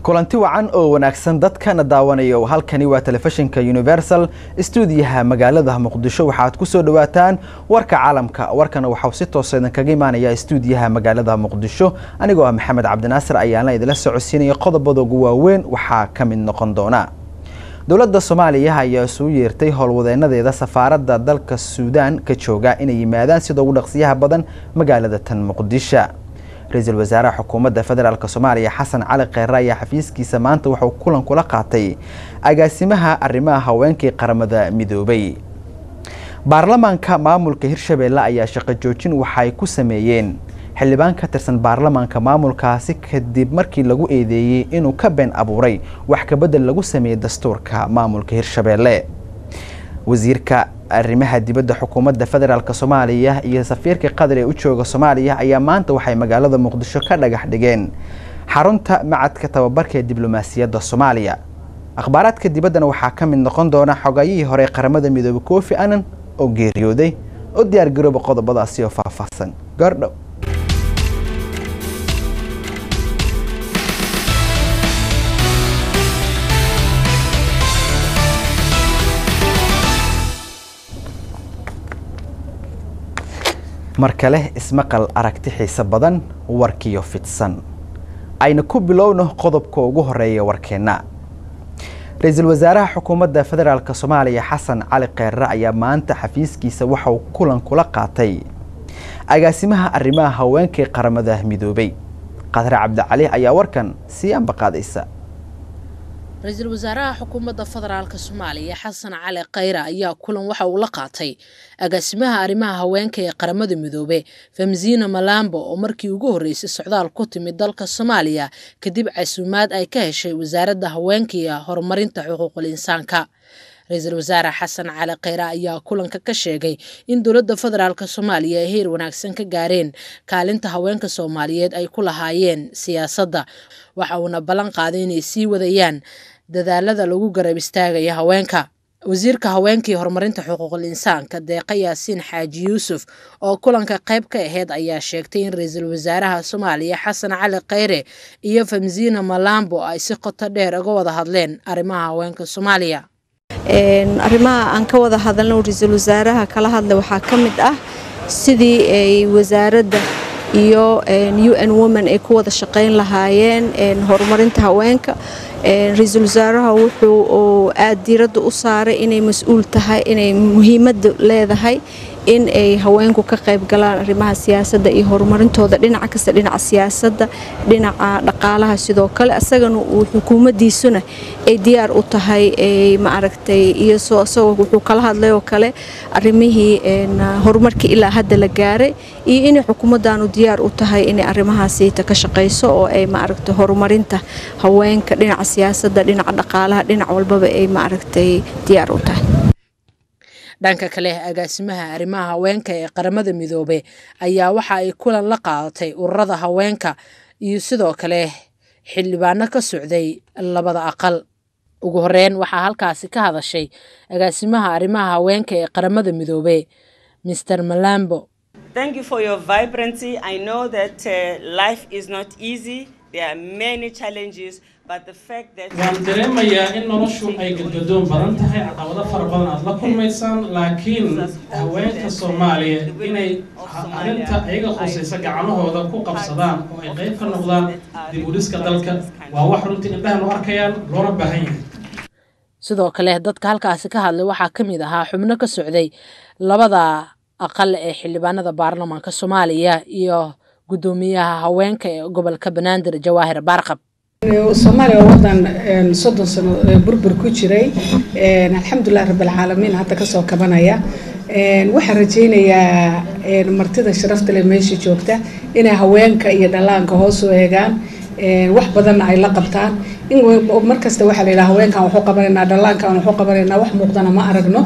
kulanti wacan oo wanaagsan dadkana daawanayo halkani waa telefishinka universal stuudiyaha magaalada muqdisho waxaad ku soo dhawaataan warka caalamka warkana waxau si toosa idinkaga imaanaya stuudiyaha magaalada muqdisho anigoo ah maxamed cabdinaasir ayaana idinla socodsiinaya qodobada ugu waaweyn waxaa ka mid noqon doona dowladda soomaaliya ayaa isugu yeertay howlwadeenadeeda safaaradda dalka suudaan ka jooga inay yimaadaan sida ugu dhaqsiyaha badan magaalada tan muqdisho ra-iisul wasaaraha xukuumadda federaalk soomaaliya xasan cali kheyre ayaa xafiiskiisa maanta wuxuu kulan kula qaatay agaasimaha arrimaha haweenkii qaramada midoobay baarlamaanka maamulka hirshabeelle ayaa shaqo joojin waxay ku sameeyeen xildhibaan ka tirsan baarlamaanka maamulkaasi kadib markii lagu eedeeyey inuu ka been abuuray wax kabedel lagu sameeyey dastuurka maamulka hirshabeelle wasiirka arrimaha dibadda xukuumadda federaalk soomaaliya iyo safiirka qatar ee u jooga soomaaliya ayaa maanta waxay magaalada muqdisho ka dhagax dhigeen xarunta macadka tababarka ee diblomaasiyadda soomaaliya akhbaaraadka dibaddana waxaa ka mid noqon doona xogayihii hore qaramada midoobay kofi annan oo geeriyooday oo diyaar garooba qodobadaasi oo faahfaahsan goordhow mar kale ismaqal aragti xiise badan warkiyo fidsan ayna ku bilowno qodobka ugu horeeya warkeenna ra-iisul wasaaraha xukuumadda federaalk soomaaliya xasan cali kheyre ayaa maanta xafiiskiisa waxauu kulan kula qaatay agaasimaha arrimaha haweenkii qaramada midoobay qadre cabdicali ayaa warkan sii ambaqaadaysa ra-iisul wasaaraha xukuumadda federaalk soomaaliya xasan cali kheyre ayaa kulan waxa uu la qaatay agaasimaha arrimaha haweenka ee qaramada midoobe famsiina malambo oo markii ugu horreysay socdaal ku timid dalka soomaaliya kadib casuumaad ay ka heshay wasaaradda haweenka iyo horumarinta xuquuqul insaanka ra-iisul wasaare xasan cali kheyre ayaa kulanka ka sheegay in dowladda federaalk soomaaliya ay heer wanaagsan ka gaareen kaalinta haweenka soomaaliyeed ay ku lahaayeen siyaasadda waxa uuna ballan qaaday inay sii wadayaan dadaalada lagu garab istaagaya haweenka wasiirka haweenkii horumarinta xuquuqul insaanka deeqa yaasiin xaaji yuusuf oo kulanka qayb ka aheyd ayaa sheegtay in ra-iisul wasaaraha soomaaliya xasan cali kheyre iyo famsiina malambo ay si qoto dheer uga wada hadleen arrimaha haweenka soomaaliya arrimaha aan ka wada hadalno ra-iisul wasaaraha kala hadla waxaa ka mid ah sidii ay wasaaradda iyo u n women ay ku wada shaqayn lahaayeen horumarinta haweenka ra-iisul wasaaraha wuxuu aada diiradda u saaray inay mas-uul tahay inay muhiimadda leedahay in ay haweenku ka qayb galaan arrimaha siyaasadda iyo horumarintooda dhinaca kasta dhinaca siyaasadda dhinaca dhaqaalaha sidoo kale asagana uu xukuumaddiisuna ay diyaar u tahay maaragtay iyo isagoo wuxuu kala hadlay oo kale arrimihii horumarkii ilaa hadda la gaaray iyo inay xukuumaddaanu diyaar u tahay inay arrimahaasiita ka shaqayso oo ay maaragtay horumarinta haweenka dhinaca siyaasadda dhinaca dhaqaalaha dhinac walbaba ay maaragtay diyaar u tahay dhanka kale agaasimaha arrimaha haweenka ee qaramada midoobe ayaa waxa ay kulan la qaadatay ururada haweenka iyo sidoo kale xildhibaano ka socday labada aqal ugu horeyn waxaa halkaasi ka hadashay agaasimaha arrimaha haweenka ee qaramada midoobe mr malambo waan dareemayaa in noloshu ay gadgadoon badan tahay caqabado fara badan aad la kulmaysaan laakiin haweenka soomaaliya inay arrinta iyaga khusaysa gacmahooda ku qabsadaan oo ay qayb ka noqdaan dib u dhiska dalka waa wax runtii indhahan u arkayaan loona baahan yahay sidoo kale dadka halkaasi ka hadlay waxaa ka mid ahaa xubno ka socday labada aqal ee xildhibaanada baarlamaanka soomaaliya iyo guddoomiyaha haweenka ee gobolka banaadir jawaahir baarqab soomaaliya waa wadan soddon sano burbur ku jiray alxamdulilah rabbilcaalamiin hadda kasoo kabanaya waxaan rajaynayaa martida sharafta leh meesha joogta inay haweenka iyo dhallaanka hoos u eegaan wax badanna ay la qabtaan in markasta waxaa la yidhaha haweenkan waxu qabanaynaa dhallaankan waxu qabanaynaa wax muuqdana ma aragno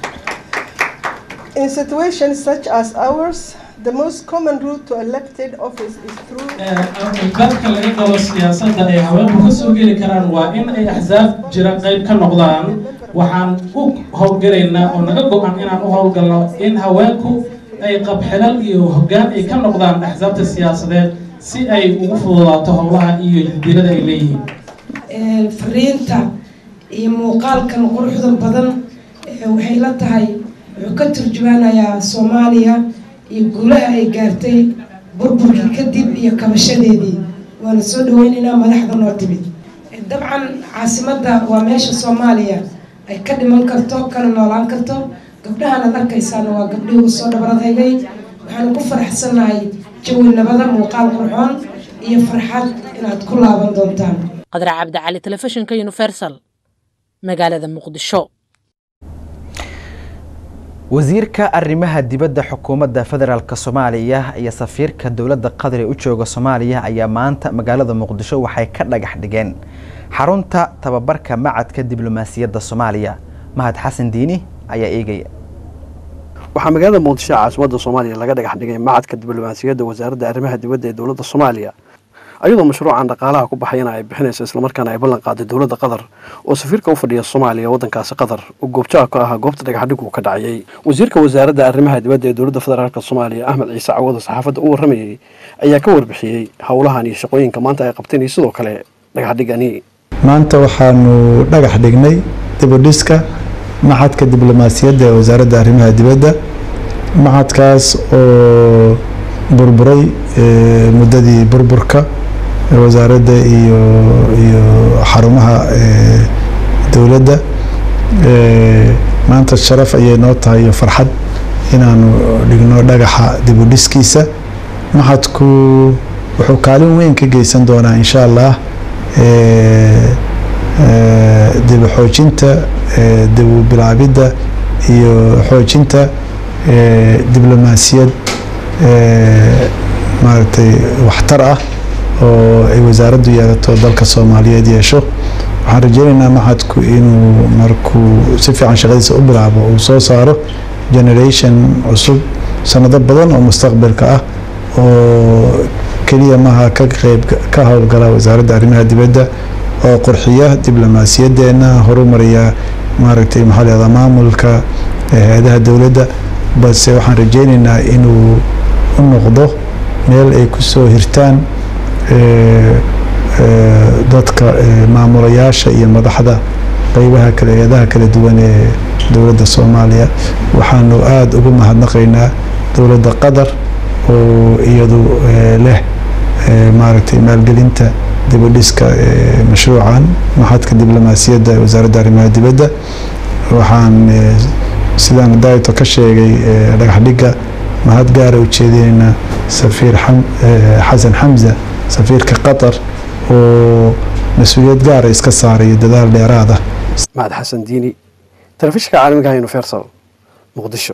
In situations such as ours, the most common route to elected office is through dadka laga qabo siyaasadda ay haweenku ka soo geli karaan waa in ay axsaab jira qayb ka noqdaan waxaan u howlgalaynaa oo naga go-an inaan u howlgalno in haweenku ay qabxilal iyo hoggaan ay ka noqdaan axsaabta siyaasadeed si ay ugu fududaato howlaha iyo jadiirada ay leeyihiin fariinta iyo muuqaalkan quruxda badan waxay la tahay wuxuu ka turjumaanayaa soomaaliya iyo guulaha ay gaartay burburkii kadib iyo kabashadeedii waana soo dhaweynaynaa madaxda noo timid dabcan caasimadda waa meesha soomaaliya ay ka dhiman karto kana noolaan karto gabdhahan aad arkaysaana waa gabdhihii u soo dhabaradaygay waxaanu ku faraxsannahay jawi nabada muuqaal qurxoon iyo farxad inaad ku laaban doontaan qadra cabdicali telefishinka universal magaalada muqdisho wasiirka arrimaha dibadda xukuumadda federaalk soomaaliya iyo safiirka dowladda qatar ee u jooga soomaaliya ayaa maanta magaalada muqdisho waxay ka dhagax dhigeen xarunta tababarka macadka diblomaasiyadda soomaaliya mahad xasan diini ayaa eegaya waxaa magaalada muqdisho caasimadda soomaaliya laga dhagax dhigay macadka diblomaasiyadda wasaaradda arrimaha dibadda ee dowladda soomaaliya ayadoo mashruucan dhaqaalaha ku baxayana ay bixinayso islamarkaana ay ballan qaaday dowladda qatar oo safiirka u fadhiya soomaaliya waddankaasi qatar oo goobjaha ka ahaa goobta dhagaxdhigu ka dhacayay wasiirka wasaaradda arrimaha dibadda ee dowladda federaalk soomaaliya axmed ciise cawado saxaafadda u warramayay ayaa ka warbixiyey howlahan iyo shaqooyinka maanta ay qabteen iyo sidoo kale dhagaxdhigani maanta waxaanu dhagax dhignay dibudhiska maxadka diblomaasiyadda ee wasaaradda arrimaha dibadda maxadkaas oo burburay muddadii burburka wasaaradda iyo iyo xarumaha dowladda maanta sharaf ayay noo tahay iyo farxad inaanu dhigno dhagaxa dibudhiskiisa maxadku wuxuu kaalin weyn ka geysan doonaa insha allah dib xoojinta dib bilaabidda iyo xoojinta diblomaasiyad maaragtay waxtar ah oo ay wasaaraddu yeelato dalka soomaaliyeed yeesho waxaan rajeynaynaa maxadku inuu markuu si fiican shaqadiisa u bilaabo uu soo saaro generation cusub sanado badan oo mustaqbalka ah oo keliya maha ka qeyb ka howlgala wasaaradda arrimaha dibadda oo qurxiya diblomaasiyadeena horumariya maaragtay maxaa leedaa maamulka hay-adaha dowladda balse waxaan rajeynaynaa inuu u noqdo meel ay ku soo hirtaan dadka maamulayaasha iyo madaxda qeybaha kale hay-adaha kala duwan ee dowladda soomaaliya waxaanu aada ugu mahadnaqaynaa dowladda qatar oo iyadu leh maaragtay maalgelinta dibudhiska mashruucan maxadka diblomaasiyadda ee wasaaradda arrimaha dibadda waxaan sidaan daaito ka sheegay dhagaxdhigga mahad gaara ujeedinaynaa safiir xasan xamza safiirka qatar oo mas-uuliyad gaara iska saaray dadaal dheeraada mahad xasan diini telefishinka caalamiga universal muqdisho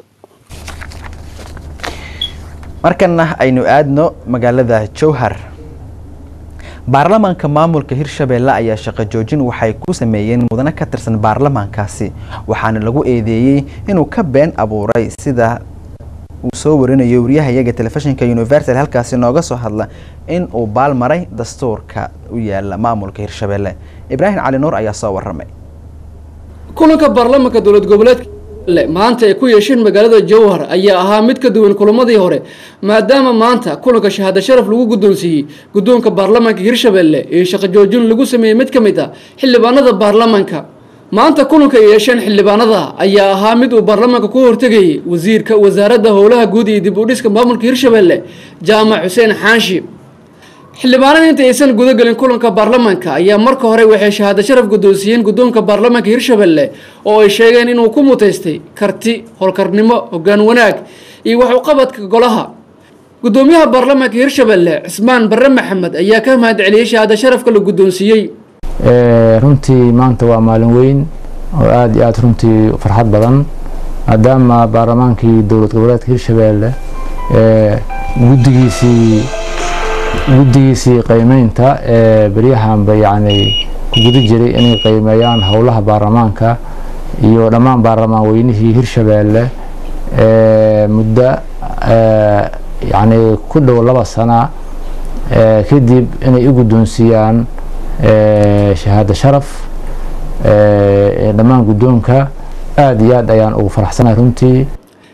markana aynu aadno magaalada jowhar baarlamaanka maamulka hirshabeelle ayaa shaqo joojin waxay ku sameeyeen mudane ka tirsan baarlamaankaasi waxaana lagu eedeeyey inuu ka been abuuray sida uu soo warinayo wariyahayaga telefishinka universal halkaasi nooga soo hadla in uu baalmaray dastuurka u yaala maamulka hirshabeelle ibraahim cali nuur ayaa soo waramay kulanka baarlamaanka dowlad goboleedka maanta ay ku yeesheen magaalada jowhar ayaa ahaa mid ka duwan kulamadii hore maadaama maanta kulanka shahaado sharaf lagu guddoonsiiyey guddoonka baarlamaanka hirshabeelle iyo shaqo joojin lagu sameeyey mid ka mid ah xildhibaanada baarlamaanka maanta kulanka ay yeesheen xildhibaanada ayaa ahaa mid uu baarlamaanka ku hortegayay wasiirka wasaaradda howlaha guud iyo dib u dhiska maamulka hirshabeelle jaamac xuseen xaanshi xildhibaanada inta aysan gudagelin kulanka baarlamaanka ayaa marka hore waxay shahaado sharaf guddoonsiiyeen guddoonka baarlamaanka hirshabeelle oo ay sheegeen inuu ku mutaystay karti howlkarnimo hoggaan wanaag iyo waxuqabadka golaha guddoomiyaha baarlamaanka hirshabeelle cismaan barre maxamed ayaa ka mahad celiyey shahaado sharafka la guddoonsiiyey runtii maanta waa maalin weyn oo aada iyo aada runtii farxad badan maadaama baarlamaankii dowlad goboleedka hirshabeelle guddigiisii guddigiisii qiimeynta ee beryahanba yacni ku guda jiray inay qiimeeyaan howlaha baarlamaanka iyo dhammaan baarlamaan weynihii hirshabeelle muddo yacni ku dhow laba sana kadib inay u guddoonsiiyaan shahaado sharaf dhammaan guddoonka aada iyo aad ayaan ugu faraxsanahay runtii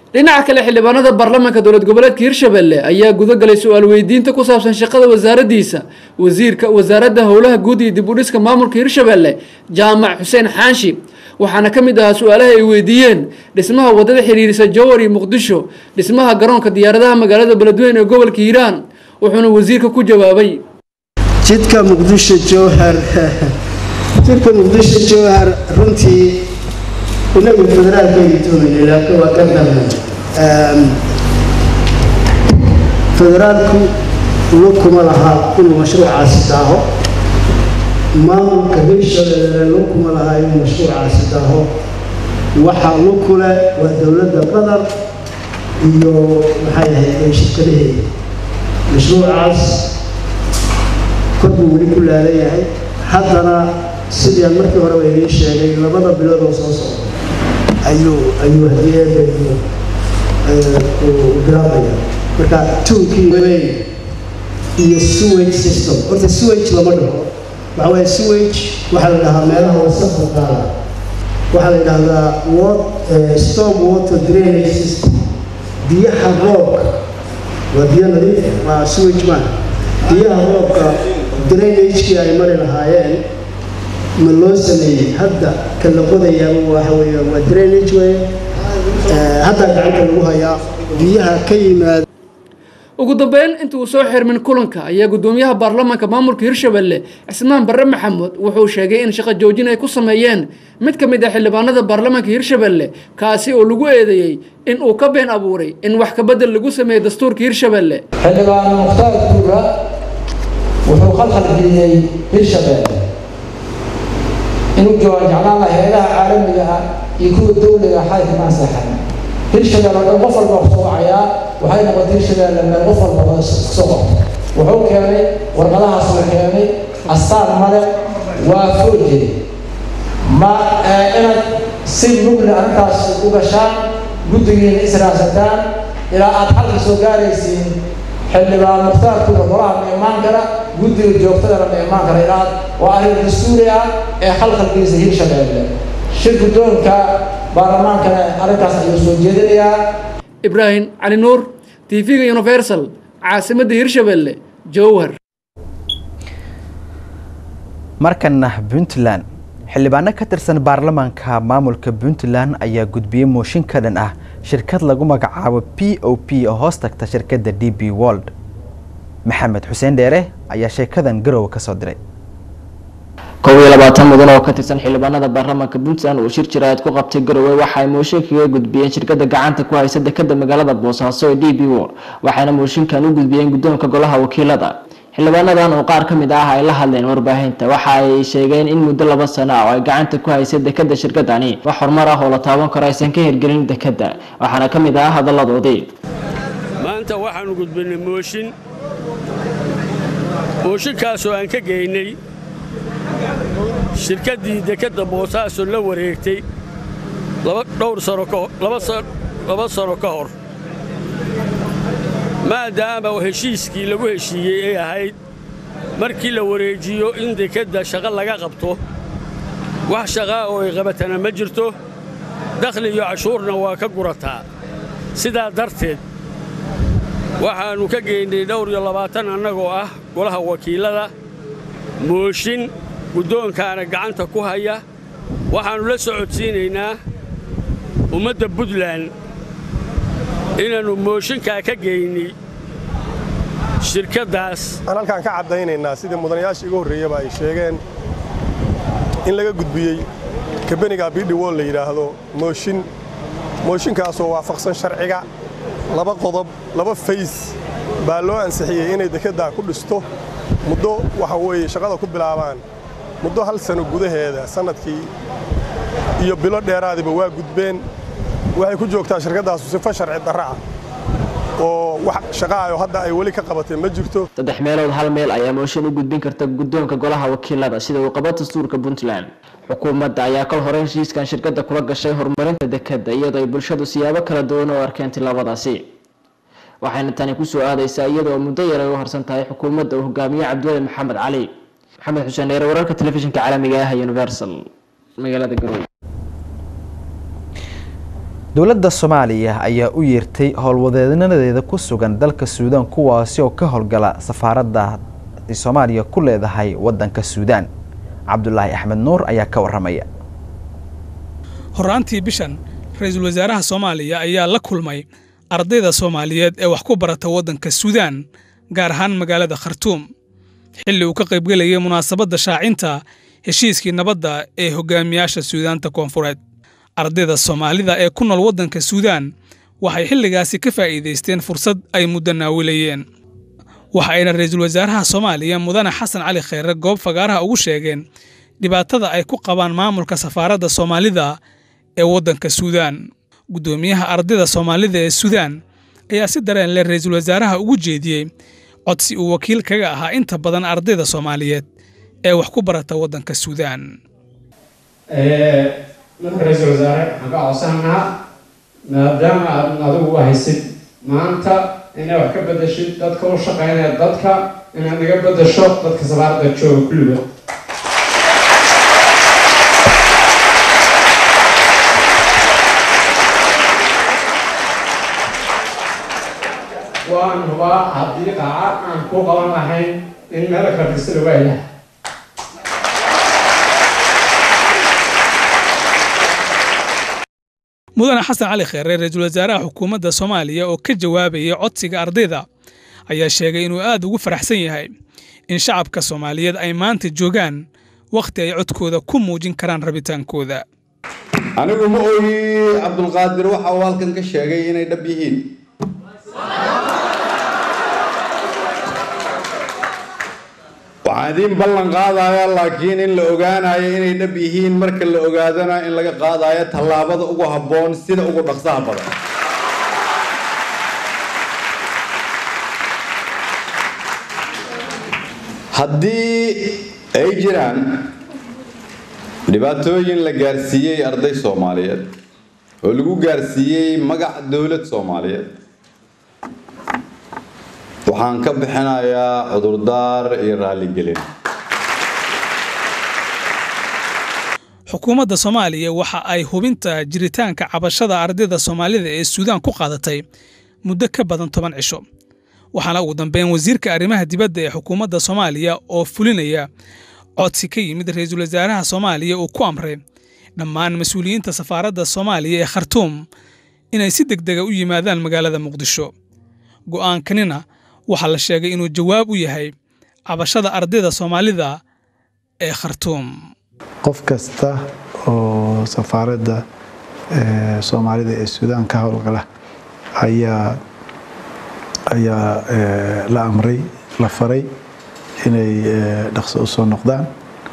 dhinaca kale xildhibaanada baarlamaanka dowlad goboleedka hirshabelle ayaa gudagalay su-aal weydiinta ku saabsan shaqada wasaaradiisa wasiirka wasaaradda howlaha guud iyo dib u dhiska maamulka hirshabelle jaamac xuseen xaanshi waxaana ka mid ahaa su-aalaha ay weydiiyeen dhismaha wadada xiriirisa jowar iyo muqdisho dhismaha garoonka diyaaradaha magaalada beledweyne ee gobolka hiiraan wuxuuna wasiirka ku jawaabay jidka muqdisho jowhar jidka muqdisho jowhar runtii inagu federaalkaynu doonayna laakiin waa ka darna federaalku lo kuma lahaa inuu mashruucaasi daaho maamulka hirshabelle lo kuma lahaa inuu mashruucaasi daaho waxaa lo kule waa dowladda qatar iyo maxay ahayd shirkadaheeda mashruucaas kor buu weli ku laalan yahay haddana sidii aan markii horeba idiin sheegay labada bilood oo soo socda ayuu ayuu hadiyada iyo bilaabaya marka tuunkii weyn iyo sewage system horta sewage lama dhaho waxa waaye sewage waxaa la dhahaa meelaha wasaqda qaada waxaa la yidhahdaa storm water drainage system biyaha roobka waa biyo nadiif waa sewage maaha biyaha roobka drainagekii ay mari lahaayeen ma loo sameeyey hadda ka la qodayaaba waxa weeye waa drainage wey hadda gacanta lagu hayaa biyaha ka yimaada ugu dambeyn inta uu soo xirmin kulanka ayaa gudoomiyaha baarlamaanka maamulka hirshabelle cismaan barre maxamuud wuxuu sheegay in shaqo joojin ay ku sameeyeen mid ka mid ah xildhibaanada baarlamaanka hirshabelle kaasi oo lagu eedeeyey in uu ka been abuuray in wax kabedel lagu sameeyey dastuurka hirshabelle xildhibaan mukhtaar duura wuxuu khalkhal geliyey hirshabelle inuu joogan jeclaan laha heedaha caalamiga ah iyo kuwa dowliga xalka maan seexan hirshabelle dhan qof walba soo wacayaa waxay noqotay hirshabelle meel qof walba soo qabto wuxuu keenay warqadahaas uu keenay astaan male waa foojey ma inaad si mugli arrintaas u gashaan guddigiina israasataan ilaa aad xalka soo gaaraysiin xildhibaan mukhtaarkuuda golaha ma imaan kara guddiga joogtadana ma imaan kara ilaa waa arrin dastuuri ah ee khalkhalkiisa hirshabelle shir guddoonka baarlamaankana arrinkaas ayuu soo jeedinayaa ibraahim cali nuur tv-ga universal caasimadda hirshabelle jowhar markana puntland xildhibaano ka tirsan baarlamaanka maamulka puntland ayaa gudbiyey mooshin ka dhan ah shirkad lagu magacaabo p o p oo hoos tagta shirkadda d b world maxamed xuseen dheere ayaa sheekadan garowe ka soo diray kow iyo labaatan mudan oo ka tirsan xildhibaanada baarlamaanka puntland uu shir jiraayad ku qabtay garowe waxa ay mooshin kaga gudbiyeen shirkada gacanta ku haysa dekada magaalada boosaaso ee d b world waxayna mooshinkan u gudbiyeen guddoonka golaha wakiilada xildhibaanadan oo qaar ka mid ah ay la hadleen warbaahinta waxa ay sheegeen in muddo laba sano ah oo ay gacanta ku haysay dekada shirkadani wax horumar ah oo la taaban karo aysan ka hirgelin dekada waxaana ka mid ah hadalladoodii maanta waxaannu gudbinay mooshin mooshinkaasoo aan ka geynay shirkaddii dekadda boosaaso la wareegtay dhowr sano laba sano ka hor maadaama heshiiskii lagu heshiiyey ay ahayd markii la wareejiyo in dekedda shaqo laga qabto wax shaqaa oo ay qabatana ma jirto dakhli iyo cashuurna waa ka gurataa sidaa darteed waxaannu ka geynnay dhowr iyo labaatan annagoo ah golaha wakiillada mooshin guddoonkaana gacanta ku haya waxaannu la socodsiinaynaa ummadda buntland inaannu mooshinkaa ka geynay shirkaddaas aan halkaan ka caddaynaynaa sidii mudanayaashii igu horreeyaba ay sheegeen in laga gudbiyey kabeniga bidhi wool la yidhaahdo mooshin mooshinkaasoo waafaqsan sharciga laba qodob laba fays baa loo ansixiyey inay dekeddaa ku dhisto muddo waxa weeye shaqada ku bilaabaan muddo hal sano gudaheeda sannadkii iyo bilo dheeraadiba waa gudbeen waxay ku joogtaa shirkaddaasu sifo sharci darra ah oo wax shaqaayo hadda ay weli ka qabatay ma jirto saddex meelood hal meel ayaa mooshin u gudbin karta guddoonka golaha wakiilada sida uu qabo dastuurka puntland xukuumadda ayaa kal hore heshiiskan shirkadda kula gashay horumarinta dekadda iyadoo ay bulshadu siyaabo kala duwan oo arkeen tilaabadaasi waxayna tani kusoo aadaysaa iyadoo muddo yar ay u harsan tahay xukuumadda uu hogaamiye cabdiwali maxamed cali maxamed xuseen dheere wararka telefishinka caalamiga ah universal magaalada garowe dowladda soomaaliya ayaa u yeertay howlwadeednadeeda ku sugan dalka suudaan kuwaasi oo ka howlgala safaaradda soomaaliya ku leedahay waddanka suudaan cabdulaahi axmed nuur ayaa ka waramaya horaantii bishan ra-iisul wasaaraha soomaaliya ayaa la kulmay ardayda soomaaliyeed ee wax ku barata waddanka suudaan gaar ahaan magaalada khartuum xilli uu ka qaybgelayay munaasabadda shaacinta heshiiskii nabadda ee hogaamiyaasha suudaanta koonfureed ardayda soomaalida ee ku nool waddanka suudaan waxay xilligaasi ka faa'iidaysteen fursad ay muddo naawilayeen waxa ayna ra-iisul wasaaraha soomaaliya mudane xasan cali kheyre goob fagaaraha ugu sheegeen dhibaatada ay ku qabaan maamulka safaaradda soomaalida ee waddanka suudaan guddoomiyaha ardayda soomaalida ee suudaan ayaa si dareen leh ra-iisul wasaaraha ugu jeediyey codsi uu wakiil kaga ahaa inta badan ardayda soomaaliyeed ee wax ku barata waddanka suudaan marka ra-iisul wasaare waxaan ka codsananaa maadaama aad adigu haysid maanta inay wax ka bedashid dadka u shaqaynaya dadka inaad naga bedasho dadka safaaradda jooga kulliga waan hubaa haddii qaaca aan ku qaban lahayn in meel kala fista lagu helaha mudane xasan cali kheere ra-iisul wasaaraha xukuumadda soomaaliya oo ka jawaabayay codsiga ardayda ayaa sheegay inuu aad ugu faraxsan yahay in shacabka soomaaliyeed ay maanta joogaan wakhti ay codkooda ku muujin karaan rabitaankooda anigu ma ogi cabdulqaadir waxa uu halkan ka sheegay inay dhab yihiin waxaan idiin ballan qaadaya laakiin in la ogaanayo inay dhab yihiin marka la ogaadana in laga qaadayo tallaabada ugu habboon sida ugu dhaqsaha badan haddii ay jiraan dhibaatooyin la gaarsiiyey arday soomaaliyeed oo lagu gaarsiiyey magac dowlad soomaaliyeed waxaan ka bixinayaa cudurdaar iyo raalligelin xukuumadda soomaaliya waxa ay hubinta jiritaanka cabashada ardayda soomaalida ee suudaan ku qaadatay muddo ka badan toban cisho waxaana ugu dambeyn wasiirka arrimaha dibadda ee xukuumadda soomaaliya oo fulinaya codsi ka yimid ra-iisul wasaaraha soomaaliya uu ku amray dhammaan mas-uuliyiinta safaaradda soomaaliya ee khartuum inay si deg dega u yimaadaan magaalada muqdisho go'aankanina waxaa la sheegay inuu jawaab u yahay cabashada ardayda soomaalida ee khartuum qof kasta oo safaaradda soomaalida ee suudaan ka howlgala ayaa ayaa la amray la faray inay dhaqso u soo noqdaan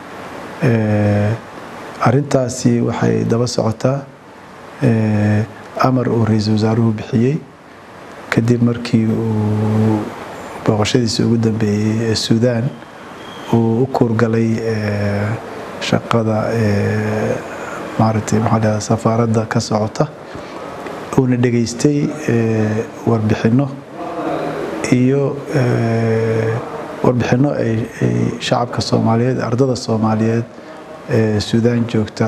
arintaasi waxay daba socotaa amar uu ra-iisul wasaaruhu bixiyey kadib markii uu booqashadiisa ugu dambeeyey ee suudaan uu u kuurgalay shaqada maaragtay maxaa dhahdaa safaaradda ka socota uuna dhegaystay warbixinno iyo warbixinno ay shacabka soomaaliyeed ardada soomaaliyeed ee suudaan joogta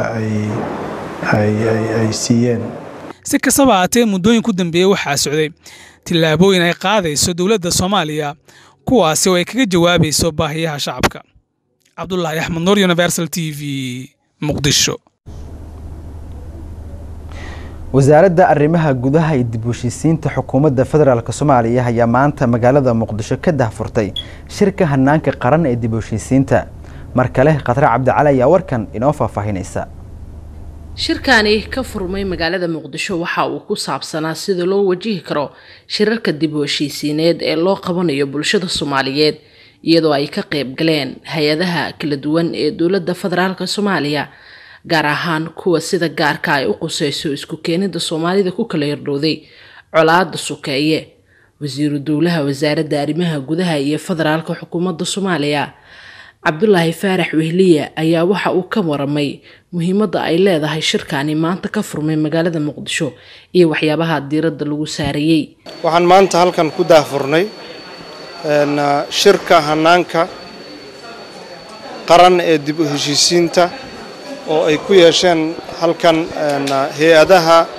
ay siiyeen si kastaba haatee muddooyin ku dambeeyey waxaa socday tillaabooyin ay qaadayso dowladda soomaaliya kuwaasi oo ay kaga jawaabayso baahiyaha shacabka cabdulaahi axmed nuur universal t v muqdisho wasaaradda arrimaha gudaha iyo dib u heshiisiinta xukuumadda federaalk soomaaliya ayaa maanta magaalada muqdisho ka dahfurtay shirka hanaanka qaran ee dib u heshiisiinta mar kale khatre cabdicali ayaa warkan inoo faahfaahinaysa shirkani ka furmay magaalada muqdisho waxa uu ku saabsanaa sida loo wajihi karo shirarka dib u heshiisiineed ee loo qabanayo bulshada soomaaliyeed iyadoo ay ka qayb galeen hay-adaha kala duwan ee dowladda federaalk soomaaliya gaar ahaan kuwa sida gaarka ay u quseyso isku keenida soomaalida ku kala yardhowday colaada sukeeye wasiiru dowlaha wasaaradda arrimaha gudaha iyo federaalka xukuumadda soomaaliya cabdulaahi faarax wehliya ayaa waxa uu ka waramay muhiimadda ay leedahay shirkani maanta ka furmay magaalada muqdisho iyo waxyaabaha diiradda lagu saarayey waxaan maanta halkan ku daahfurnay shirka hanaanka qaran ee dib u heshiisiinta oo ay ku yeesheen halkan hay-adaha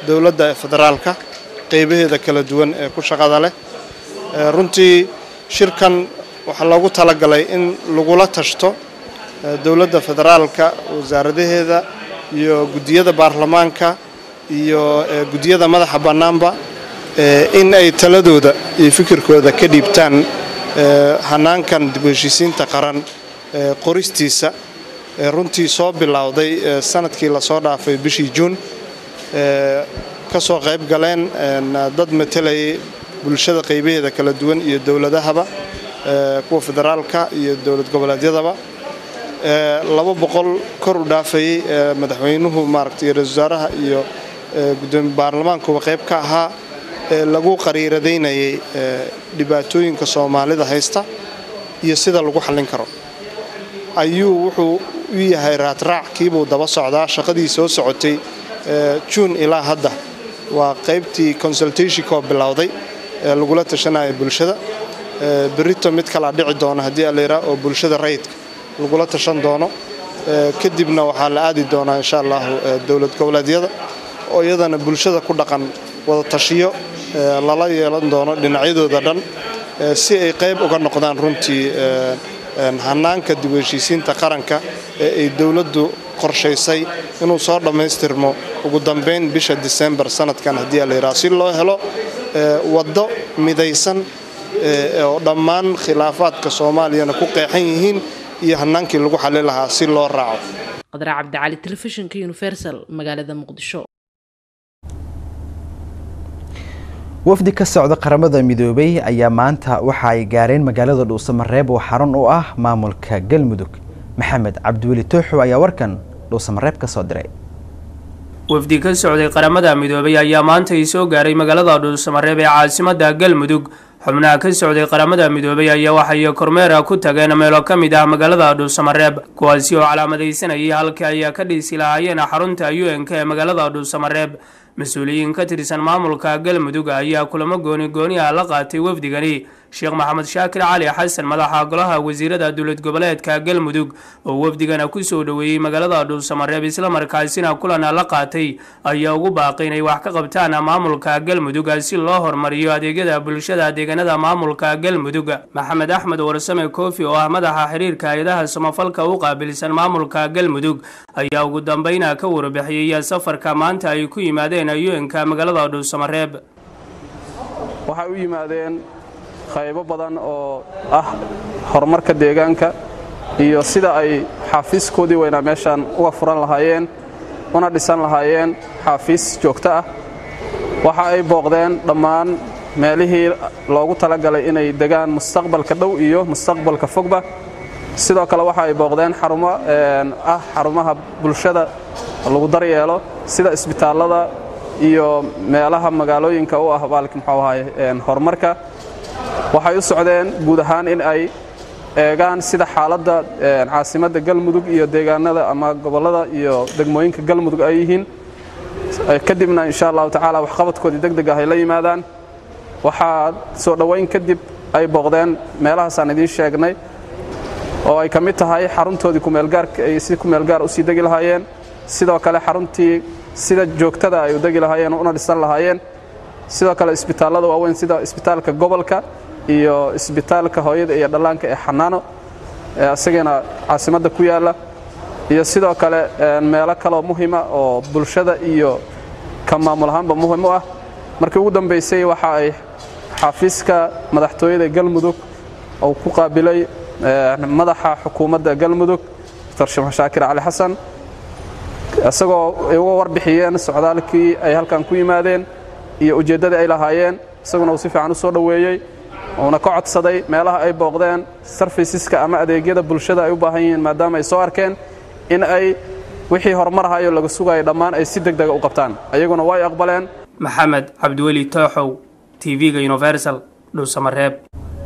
dowladda federaalka qeybaheeda kala duwan ee ku shaqada leh runtii shirkan waxaa loogu talagalay in lagula tashto dowladda federaalka wasaaradaheeda iyo guddiyada baarlamaanka iyo guddiyada madaxa bannaanba in ay taladooda iyo fikirkooda ka dhiibtaan hanaankan dib u heshiisiinta qaran qoristiisa runtii soo bilowday sanadkii lasoo dhaafay bishii juun ka soo qayb galeen dad matalayay bulshada qaybaheeda kala duwan iyo dowladahaba kuwa federaalka iyo dowlad goboleedyadaba laba boqol kor u dhaafayey madaxweynuhu maaragtay ra-isul wasaaraha iyo gudoomiye baarlamaankuba qayb ka ahaa lagu qariiradaynayay dhibaatooyinka soomaalida haysta iyo sida lagu xallin karo ayuu wuxuu u yahay raadraac kiibuu daba socdaa shaqadii soo socotay juun ilaa hadda waa qaybtii consultationkoo bilowday ee lagula tashanaya bulshada berito mid kalaa dhici doona haddii alayraa oo bulshada rayidka lagula tashan doono kadibna waxaa la aadi doonaa insha allahu dowlad goboleedyada oo iyadana bulshada ku dhaqan wada tashiyo lala yeelan doono dhinacyadooda dhan si ay qayb uga noqdaan runtii hanaanka dib u heshiisiinta qaranka ee ay dowladdu qorshaysay inuu soo dhammaystirmo ugu dambayn bisha disembar sanadkan haddii alayraa si loo helo waddo midaysan oo dhammaan khilaafaadka soomaaliyana ku qeexan yihiin iyo hanaankii lagu xali lahaa si loo raaco qadra cabdicali telefishinka universal magaalada muqdisho wafdi ka socda qaramada midoobay ayaa maanta waxa ay gaareen magaalada dhuusamareeb oo xarun u ah maamulka galmudug maxamed cabdiweli tooxo ayaa warkan dhuusamareeb ka soo diray wafdi ka socday qaramada midoobay ayaa maanta ii soo gaaray magaalada dhuusamareeb ee caasimada galmudug xubnaha ka socday qaramada midoobay ayaa waxay kormeera ku tageen meelo ka mid ah magaalada dhuusamareeb kuwaasi oo calaamadaysanayay halka ay ka dhiisi lahaayeen xarunta u n k ee magaalada dhuusamareeb mas-uuliyiin ka tirsan maamulka galmudug ayaa kulamo gooni gooni ah la qaatay wafdigani sheekh maxamed shaakir cali xasan madaxa golaha wasiirada dowlad goboleedka galmudug oo wafdigana kusoo dhoweeyey magaalada dhuusamareeb islamarkaasina kulana la qaatay ayaa ugu baaqay inay wax ka qabtaan maamulka galmudug si loo hormariyo adeegyada bulshada deegaanada maamulka galmudug maxamed axmed warsame koofi oo ah madaxa xiriirka hay-adaha samafalka u qaabilsan maamulka galmudug ayaa ugu dambeyna ka warbixiyey safarka maanta ay ku yimaadeen un-ka magaalada dhuusamareeb waxay u yimaadeen qaybo badan oo ah horumarka deegaanka iyo sida ay xaafiiskoodii weynaa meeshaan uga furan lahaayeen una dhisan lahaayeen xaafiis joogto ah waxa ay booqdeen dhammaan meelihii loogu talagalay inay degaan mustaqbalka dhow iyo mustaqbalka fogba sidoo kale waxa ay booqdeen xarumo ah xarumaha bulshada lagu daryeelo sida isbitaallada iyo meelaha magaalooyinka u ah baalki muxuu ahaay horumarka waxay u socdeen guud ahaan in ay eegaan sida xaaladda caasimadda galmudug iyo deegaanada ama gobollada iyo degmooyinka galmudug ay yihiin kadibna insha allahu tacaala waxqabadkoodii deg deg ah ay la yimaadaan waxaa soo dhoweyn kadib ay booqdeen meelahaasaan idiin sheegnay oo ay ka mid tahay xaruntoodii kumeelgaarka ay si kumeelgaar u sii degi lahaayeen sidoo kale xaruntii sida joogtada ay u degi lahaayeen una dhisan lahaayeen sidoo kale isbitaallada waaweyn sida isbitaalka gobolka iyo isbitaalka hooyada iyo dhallaanka ee xanaano isagana caasimadda ku yaalla iyo sidoo kale meelo kaloo muhima oo bulshada iyo ka maamul ahaanba muhim u ah markii ugu dambaysay waxa ay xafiiska madaxtooyada galmudug uu ku qaabilay madaxa xukuumadda galmudug dr sheekh shaakir cali xasan isagoo ay uga warbixiyeen socdaalkii ay halkan ku yimaadeen iyo ujeeddadii ay lahaayeen isaguna uu si fiican u soo dhoweeyey uuna ka codsaday meelaha ay booqdeen sarfisiska ama adeegyada bulshada ay u baahan yihiin maadaama ay soo arkeen in ay wixii horumarhayo laga sugayo dhammaan ay si deg dega u qabtaan ayaguna way aqbaleen maxamed cabdiweli tooxow tv-ga universal dhuusamareeb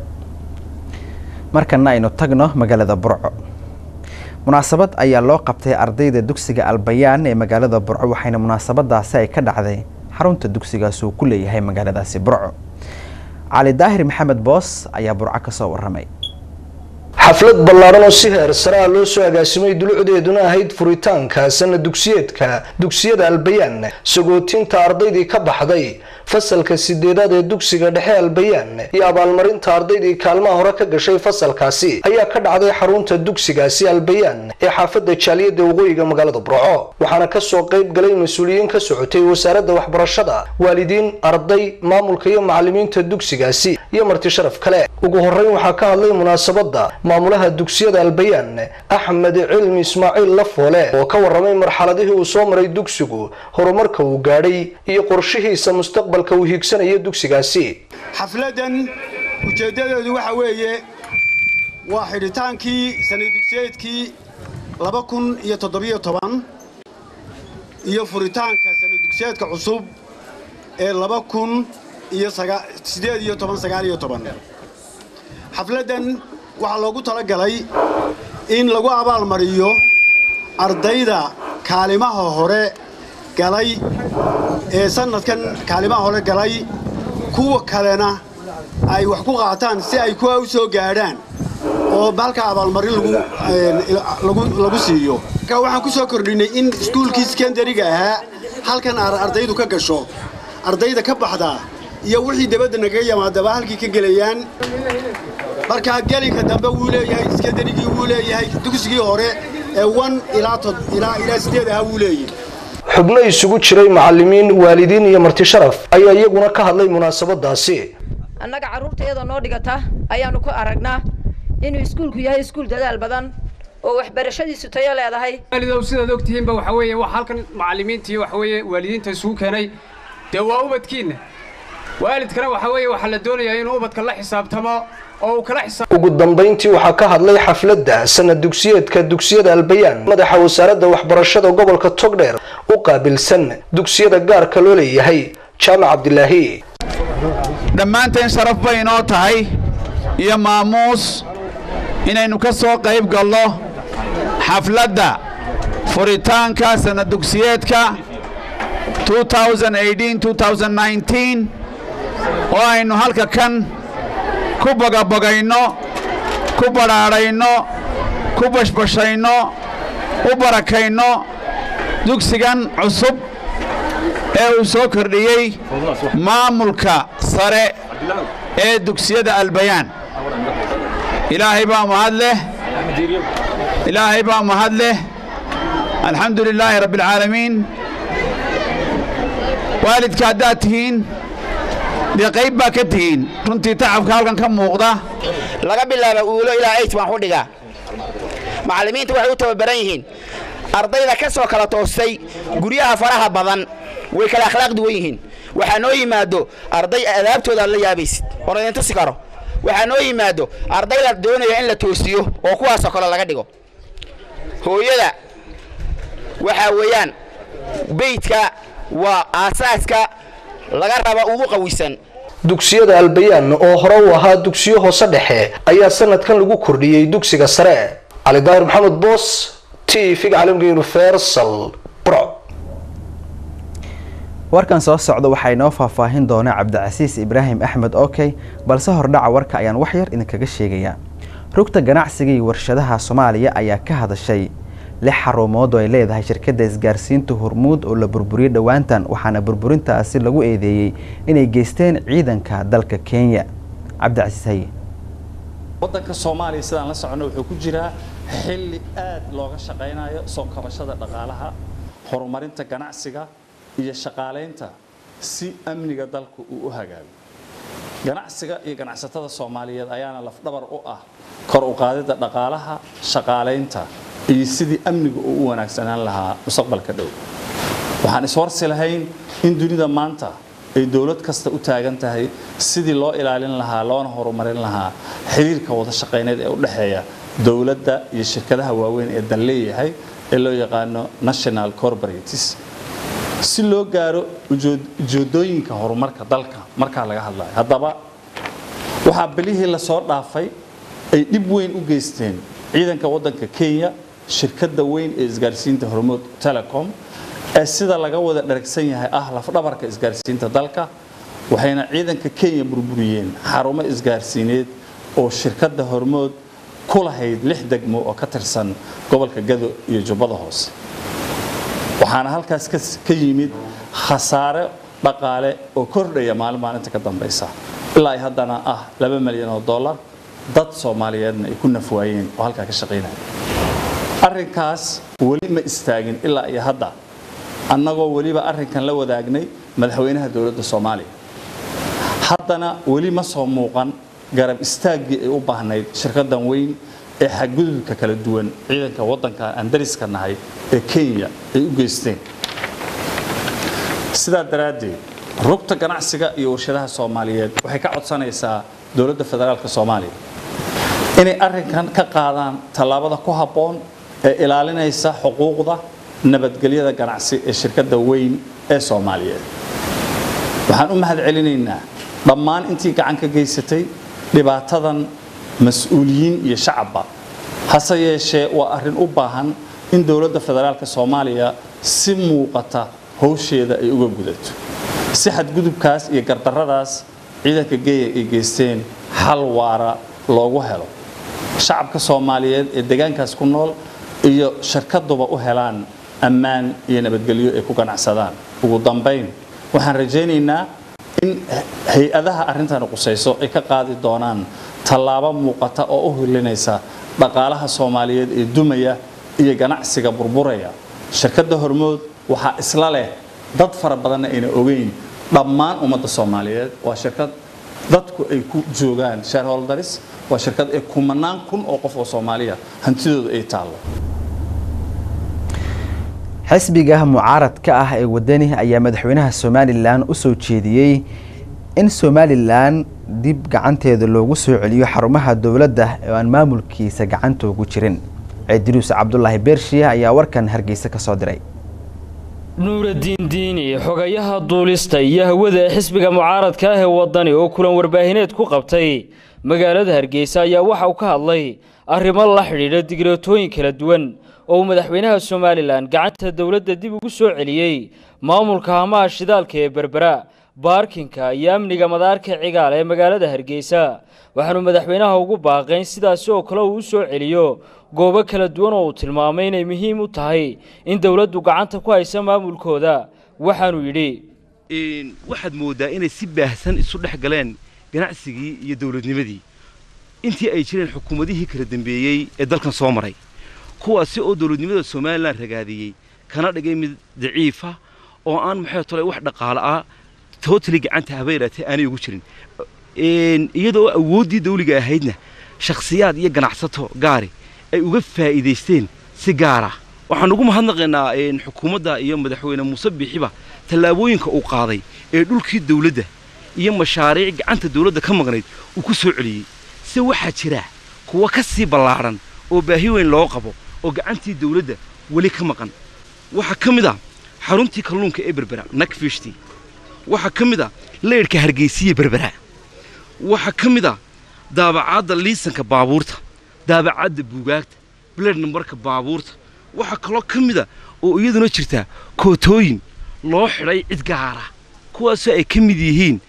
markana aynu tagno magaalada burco munaasabad ayaa loo qabtay ardayda dugsiga albayaan ee magaalada burco waxayna munaasabadaasi ay ka dhacday xarunta dugsigaas uu ku leeyahay magaaladaasi burco cali daahir maxamed boos ayaa burco ka soo warramay xaflad ballaaran oo si heer sare ah loo soo agaasimay dulucdeeduna ahayd furitaanka sana dugsiyeedka dugsiyada albayaan sagootinta ardaydii ka baxday fasalka sideedaad ee dugsiga dhexe albayaan iyo abaalmarinta ardaydii kaalmaha hore ka gashay fasalkaasi ayaa ka dhacday xarunta dugsigaasi albayaan ee xaafadda jaaliyadda waqooyiga magaalada burco waxaana kasoo qayb galay mas-uuliyiin ka socotay wasaaradda waxbarashada waalidiin arday maamulka iyo macalimiinta dugsigaasi iyo marti sharaf kale ugu horeyn waxaa ka hadlay munaasabada maamulaha dugsiyada albayaan axmed cilmi ismaaciil lafoole oo ka waramay marxaladihii uu soo maray dugsigu horumarka uu gaadhay iyo qorshihiisa mustaqbalka uu hiigsanayo dugsigaasi xafladan ujeeddadeedu waxa weeye waa xidhitaankii sanad dugsiyeedkii laba kun iyo toddobiyo toban iyo furitaanka sanad dugsiyeedka cusub ee laba kun iyo sideed iyo toban sagaal iyo toban xafladdan waxaa loogu talagalay in lagu abaalmariyo ardayda kaalimaha hore galay ee sannadkan kaalimaha hore galay kuwa kalena ay wax ku qaataan si ay kuwa u soo gaadhaan oo halka abaalmarin lagu siiyo marka waxaan ku soo kordhinay in iskuulkii sekondariga ahaa halkan ardaydu ka gasho ardayda ka baxda iyo wixii dabadda nagaga yimaadaba halkii ka gelayaan markaa gelinka dambe wuu leeyahay sekondarigii wuu leeyahay dugsigii hore ee wan ilaa sideed ahaa wuu leeyahay xubno isugu jiray macalimiin waalidiin iyo marti sharaf ayaa iyaguna ka hadlay munaasabadaasi annaga carruurtayada noo dhigata ayaannu ku aragnaa inuu iskuulku yahay iskuul dadaal badan oo waxbarashadiisu tayo leedahay waalidow sidaad ogtihiinba waxa weeye wax halkan macallimiinta iyo waxa weeye waalidiinta isugu keenay dee waa ubadkiinna waalidkana waxa weeye waxaa la doonayaa inuu ubadka la xisaabtamo oo uu kala xisaab ugu dambayntii waxaa ka hadlay xafladda sanad dugsiyeedka dugsiyada albayaan madaxa wasaaradda waxbarashada gobolka togdheer u qaabilsan dugsiyada gaarka loo leeyahay jaamac cabdilaahi dhammaanteen sharaf bay inoo tahay iyo maamuus inaynu ka soo qayb galno xafladda furitaanka sanad dugsiyeedka 2018-2019 oo aynu halka kan ku bagabagayno ku badhaadhayno ku bashbashayno u barakayno dugsigan cusub ee uu soo kordhiyey maamulka sare ee dugsiyada albayaan ilaahay baa mahad leh ilaahay baa mahad leh alxamdu lilaahi rabbi alcaalamiin waalidka haddaad tihiin dee qayb baa ka tihiin runtii tacabka halkan ka muuqda laga bilaaba uulo ilaa eight baan ku dhigaa macallimiinta waxay u tababaran yihiin ardayda ka soo kala toostay guryaha faraha badan way kala akhlaaq duwan yihiin waxaa noo yimaado arday adaabtooda aad la yaabaysid oon idin tusi karo waxaa noo yimaado arday la doonaya in la toosiyo oo kuwaasoo kale laga dhigo hooyada waxaa weeyaan beydka waa aasaaska laga raba ugu qawisan dugsiyada albayaan oo hore u ahaa dugsiyo hoose dhexe ayaa sanadkan lagu kordhiyey dugsiga sare cali daahir maxamed boos t v caalamka universal burco warkan soo socda waxaa inoo faahfaahin doona cabdicasiis ibraahim axmed okey balse hordhaca warka ayaan wax yar idinkaga sheegayaa rugta ganacsiga iyo warshadaha soomaaliya ayaa ka hadashay lix xarumood oo ay leedahay shirkadda isgaarsiinta hormuud oo la burburiyey dhowaantan waxaana burburintaasi lagu eedeeyey inay geysteen ciidanka dalka kenya cabdicasiis haye waddanka soomaaliya sidaan la soconno wuxuu ku jiraa xilli aad looga shaqaynayo soo kabashada dhaqaalaha horumarinta ganacsiga iyo shaqaalaynta si amniga dalku uu u hagaago ganacsiga iyo ganacsatada soomaaliyeed ayaana lafdhabar u ah kor u qaadidda dhaqaalaha shaqaalaynta iyo sidii amniga uu u wanaagsanaan lahaa mustaqbalka dhow waxaan iswarsi lahayn in dunida maanta ay dowlad kasta u taagan tahay sidii loo ilaalin lahaa loona horumarin lahaa xiriirka wada shaqayneed ee u dhexeeya dowladda iyo shirkadaha waaweyn ee dal leeyahay ee loo yaqaano national corporates si loo gaaro ujeedooyinka horumarka dalka markaa laga hadlayo haddaba waxaa bilihii lasoo dhaafay ay dhib weyn u geysteen ciidanka waddanka kenya shirkadda weyn ee isgaarsiinta hormood telecom ee sida laga wada dharagsan yahay ah lafdhabarka isgaarsiinta dalka waxayna ciidanka kenya burburiyeen xarumo isgaarsiineed oo shirkadda hormood ku lahayd lix degmo oo ka tirsan gobolka gado iyo jubbada hoose waxaana halkaas ka yimid khasaare dhaqaale oo kordhaya maalin maalinta ka dambaysa ilaa ay haddana ah laba milyan oo dollar dad soomaaliyeedna ay ku nafwaayeen oo halkaa ka shaqaynaya arrinkaas weli ma istaagin ilaa iyo hadda annagoo weliba arrinkan la wadaagnay madaxweynaha dowladda soomaaliya haddana weli ma soo muuqan garab istaaggii ay u baahnayd shirkaddan weyn ee xadgudubka kala duwan ciidanka waddanka aan dariska nahay ee kenya ay u geysteen sidaa daraaddeed rugta ganacsiga iyo warshadaha soomaaliyeed waxay ka codsanaysaa dowladda federaalka soomaaliya inay arrinkan ka qaadaan tallaabada ku habboon ee ilaalinaysa xuquuqda nabadgelyada ganacsi ee shirkadda weyn ee soomaaliyeed waxaan u mahad celinaynaa dhammaan intii gacan ka geysatay dhibaatadan mas-uuliyiin iyo shacabba hase yeeshee waa arrin u baahan in dowladda federaalka soomaaliya si muuqata howsheeda ay uga gudato si xadgudubkaas iyo gardarradaas ciidanka geeya ay geysteen hal waara loogu helo shacabka soomaaliyeed ee deegaankaas ku nool iyo shirkaduba u helaan ammaan iyo nabadgelyo ay ku ganacsadaan ugu dambayn waxaan rajaynaynaa in hay-adaha arrintani qusayso ay ka qaadi doonaan tallaabo muuqata oo u hilinaysa dhaqaalaha soomaaliyeed ee dumaya iyo ganacsiga burburaya shirkadda hormood waxaa isla leh dad fara badanna ayna ogeyn dhammaan ummadda soomaaliyeed waa shirkad dadku ay ku joogaan shareholdaris waa shirkad ee kumanaan kun oo qof oo soomaaliya hantidooda ay taallo xisbiga mucaaradka ah ee wadani ayaa madaxweynaha somalilan u soo jeediyey in somalilan dib gacanteeda loogu soo celiyo xarumaha dowladda oo aan maamulkiisa gacanta ugu jirin cidiruus cabdulaahi beershiya ayaa warkan hargeysa ka soo diray nuuradiin diini xogayaha duulista iyo hawada ee xisbiga mucaaradka ah ee wadani oo kulan warbaahineed ku qabtay magaalada hargeysa ayaa waxa uu ka hadlay arrimo la xidhiidha digreetooyin kala duwan oo uu madaxweynaha somalilan gacanta dowladda dib ugu soo celiyey maamulka hamaha shidaalka ee berbera baarkinka iyo amniga madaarka cigaal ee magaalada hargeysa waxaanu madaxweynaha ugu baaqayn sidaasi oo kale uu u soo celiyo goobo kala duwan oo uu tilmaamay inay muhiim u tahay in dowladdu gacanta ku haysa maamulkooda waxaanuu yidhi waxaad mooddaa inay si baahsan isu dhex galeen ganacsigii iyo dowladnimadii intii ay jireen xukuumadihii kala dambeeyey ee dalkan soo maray kuwaasi oo dowladnimada somalilan ragaadiyey kana dhigay mid daciifa oo aan maxay tolay wax dhaqaale ah tootali gacanta habeeraatee aanay ugu jirin iyadoo awooddii dawliga ahaydna shakhsiyaad iyo ganacsato gaari ay uga faa'iidaysteen si gaara waxaan ugu mahadnaqaynaa xukuumadda iyo madaxweyne muuse biixiba tallaabooyinka uu qaaday ee dhulkii dawladda iyo mashaariic gacanta dawladda ka maqnayd uu ku soo celiyey se waxaa jira kuwa ka sii ballaadhan oo baahi weyn loo qabo oo gacantii dawladda weli ka maqan waxaa ka mid ah xaruntii kalluunka ee berbera nakfishti waxaa ka mid ah leydhka hargeysiya berbera waxaa ka mid ah daabacaadda liisanka baabuurta daabacaadda buugaagta bled nambarka baabuurta waxaa kaloo ka mid a oo iyaduna jirtaa kootooyin loo xidhay cid gaara kuwaasoo ay ka mid yihiin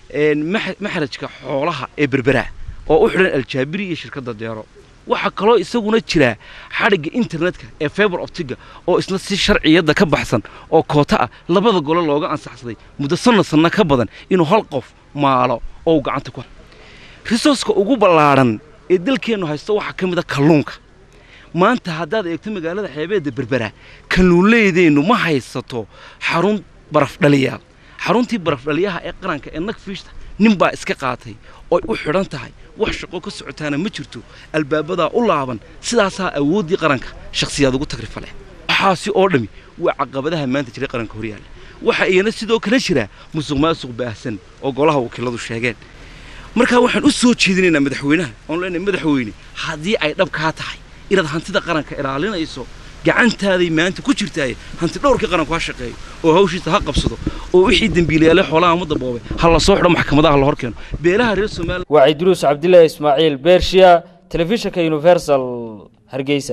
maxrajka xoolaha ee berbera oo u xidhan aljaabiri iyo shirkadda deero waxaa kaloo isaguna jira xadhigga internetka ee feber optiga oo isna si sharciyadda ka baxsan oo koota ah labada gole looga ansaxsaday muddo sanna sanna ka badan inuu hal qof maalo oo uu gacanta ku risooska ugu ballaadhan ee dalkeennu haysto waxaa ka mid a kalluunka maanta haddaad eegto magaalada xeebeedda berbera kalluunleydeennu ma haysato xarun barafdhaliyaal xaruntii barafdhaliyaha ee qaranka ee nagfiishta nin baa iska qaatay oy u xidhan tahay wax shaqo ka socotaana ma jirto albaabadaa u laaban sidaasaa awooddii qaranka shakhsiyaad ugu tagrifale waxaasi oo dhammi waa caqabadaha maanta jira qaranka horyaalla waxaa iyana sidoo kale jira musuq maasuq baahsan oo golaha wakiiladu sheegeen markaa waxaan u soo jeedinaynaa madaxweynaha oon leenahay madaxweyne haddii ay dhab kaa tahay inaad hantida qaranka ilaalinayso gacantaaday maanta ku jirtaaye hanti dhowrkii qaranku ha shaqeeyo oo hawshiisa ha qabsado oo wixii dembiilayaale xoolaha ummadda boobay ha la soo xidho maxkamadaha la hor keeno beelaha reer somaliland waa cidruus cabdilaahi ismaaciil beershiya telefishinka universal hargeysa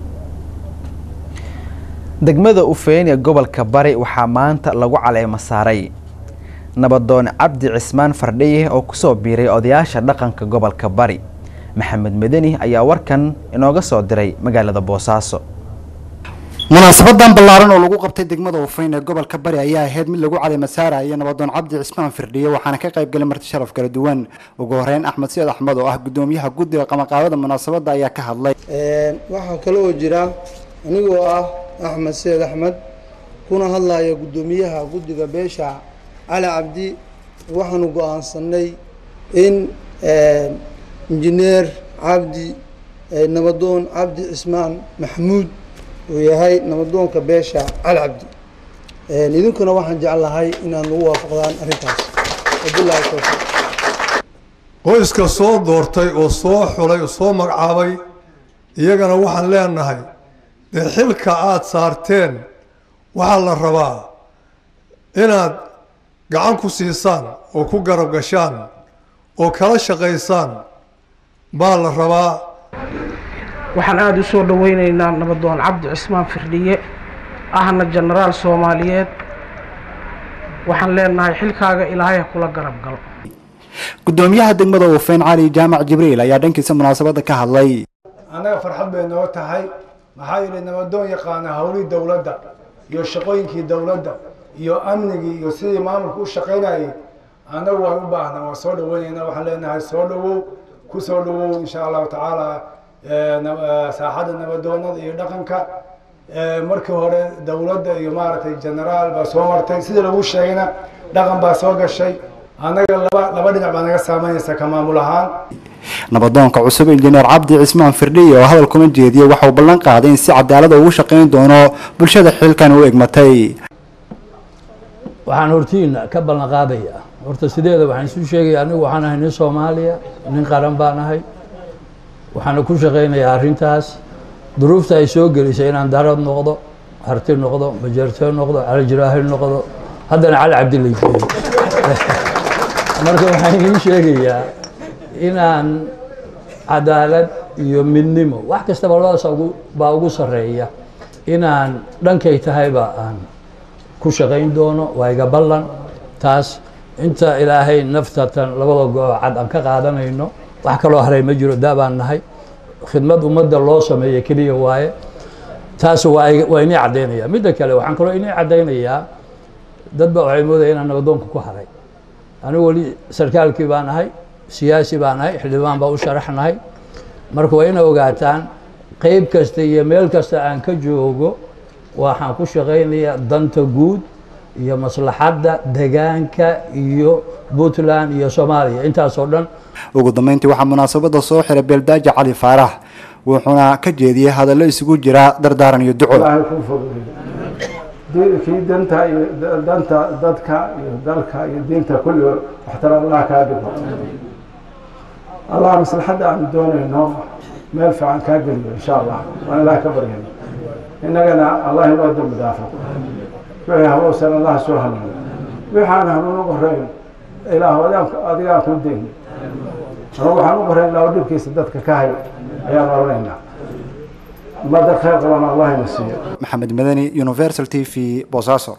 degmada ufeyn ee gobolka bari waxaa maanta lagu caleemo saaray nabadoon cabdi cismaan fardhiye oo kusoo biiray odayaasha dhaqanka gobolka bari maxamed madani ayaa warkan inooga soo diray magaalada boosaaso munaasabadan ballaaran oo lagu qabtay degmada ufayn ee gobolka bari ayaa ahayd mid lagu caday masaaraya nabadoon cabdi cismaan firdhiye waxaana ka qayb galay marti sharaf kala duwan ugu horeyn axmed siid axmed oo ah gudoomiyaha guddiga qamaqaabada munaasabadda ayaa ka hadlay waxaa kale oo jira anigoo ah axmed seed axmed kuna hadlaya guddoomiyaha guddiga beesha cali cabdi waxaanu go-aansanay in injineer cabdi nabadoon cabdi cismaan maxamuud uu yahay nabadoonka beesha cali cabdi idinkuna waxaan jeclahay inaad nagu waafaqdaan arrintaas wabillahi towfiiq qoyska soo doortay oo soo xulay oo soo magacaabay iyagana waxaan leenahay dee xilka aada saarteen waxaa la rabaa inaad gacan ku siisaan oo ku garab gashaan oo kala shaqaysaan baa la rabaa waxaan aada u soo dhoweyneynaa nabadoon cabdi cismaan firdhiye ahna jenaraal soomaaliyeed waxaan leenahay xilkaaga ilaahay ha kula garab galo gudoomiyaha degmada ufayn cali jaamac jibriil ayaa dhankiisa munaasabadda ka hadlay annaga farxad bay noo tahay maxaa yeelay nabadoon yaqaana howlihii dowladda iyo shaqooyinkii dowladda iyo amnigii iyo sidii maamulka u shaqaynayay annagu waan u baahnaa waan soo dhaweynaynaa waxaan leenahay soo dhawow ku soo dhawow insha allahu tacaala saaxadda nabadoonada iyo dhaqanka markii hore dowladda iyo maaragtay generaal baa soo martay sidii lagu sheegayna dhaqan baa soo gashay annaga laba laba dhinac baa naga saameynaysa ka maamul ahaan nabadoonka cusub injineer cabdi cismaan firdhiye oo hadal kuma jeediyey waxa uu ballan qaaday in si cadaalada ugu shaqayn doono bulshada xilkan u egmatay waxaan hortiina ka ballan qaadaya horta sideeda waxaan isu sheegaya anigu waxaan ahay nin soomaaliya nin qaran baan ahay waxaana ku shaqaynayaa arrintaas duruufta ay soo gelisay inaan darad noqdo harti noqdo majeertee noqdo calijiraahil noqdo haddana cali cabdilay geeyo marka waxaan idiin sheegayaa inaan cadaalad iyo midnimo wax kastaba labadaas baa ugu sarreeya inaan dhankay tahayba aan ku shaqayn doono waa iga ballan taas inta ilaahay naftatan labada go-o cad aan ka qaadanayno wax kaloo haray ma jiro daa baan nahay khidmad ummadda loo sameeya keliya waaye taas waa waa inii caddaynaya midda kale waxaan kaloo inii caddaynayaa dad ba waxay moodaya inaan nabadoonka ku haray anigu weli sarkaalkii baan ahay siyaasi baan ahay xildhibaan baa u sharaxnahay marka waa ina ogaataan qeyb kasta iyo meel kasta aan ka joogo waxaan ku shaqaynayaa danta guud iyo maslaxadda degaanka iyo puntland iyo soomaaliya intaasoo dhan ugu dambeyntii waxaa munaasabadda soo xiray beeldaaji cali faarax wuxuuna ka jeediyey hadallo isugu jira dardaaran iyo duco kii danta iyo danta dadka iyo dalka iyo diinta kulli waxtar allah kaa dhigo allah maslaxadda aanu doonayno meel fiican kaa geliyo insha allah waan ilaah ka baryayno innagana allah inoo dambi dhaafo wixii hanuunsan allah soo hanuuno wixii aan hanuun u qorayn ilaah adigaan ku dayn anagu waxaan u qorayn ilaa dhibkiisa dadka ka hay ayaan oranaynaa ummadda khayr qaban allah ina siiyo maxamed madani universal t v boosaaso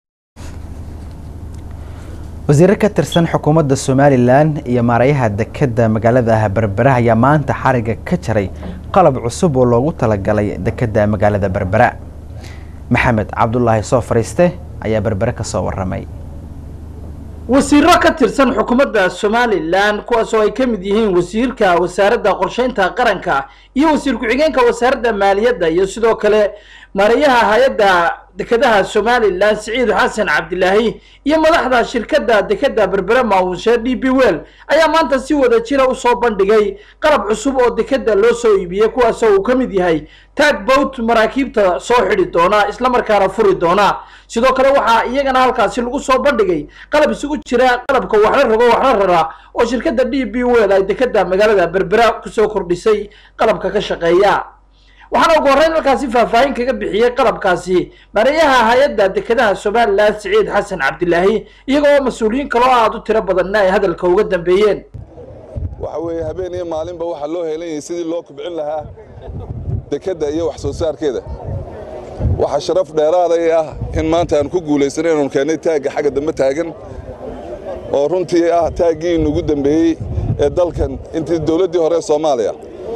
wasiiro ka tirsan xukuumadda somalilan iyo maarayaha dekedda magaalada berbera ayaa maanta xariga ka jaray qalab cusub oo loogu talagalay dekedda magaalada berbera maxamed cabdulaahi soo fariiste ayaa berbere ka soo waramay wasiiro ka tirsan xukuumadda somalilan kuwaas oo ay ka mid yihiin wasiirka wasaaradda qorsheynta qaranka iyo wasiir ku-xigeenka wasaaradda maaliyadda iyo sidoo kale maarayaha hay-adda dekedaha somalilan siciid xasan cabdilaahi iyo madaxda shirkadda dekedda berbere maamushe d b well ayaa maanta si wada jira usoo bandhigay qalab cusub oo dekedda loo soo iibiyey kuwaasoo uu ka mid yahay tag boat maraakiibta soo xidhi doona islamarkaana furi doona sidoo kale waxaa iyagana halkaasi lagu soo bandhigay qalab isugu jira qalabka waxla rogo waxla rara oo shirkadda d b well ay dekedda magaalada berbera kusoo kordhisay qalabka ka shaqeeya waxaana ugu horreyn halkaasi faahfaahin kaga bixiyey qalabkaasi mareeyaha hay-adda dekedaha somalilan siciid xasan cabdilaahi iyagoo mas-uuliyiin kaloo aada u tiro badanna ay hadalka uga dambeeyeen waxa weeye habeen iyo maalinba waxaa loo heelan sidii loo kubcin lahaa dekedda iyo wax soo saarkeeda waxaa sharaf dheeraaday ah in maanta aan ku guulaysanay inanu keennay taagga xagga dambe taagan oo runtii ah taaggii inugu dambeeyey ee dalkan intii dowladdii hore ee soomaaliya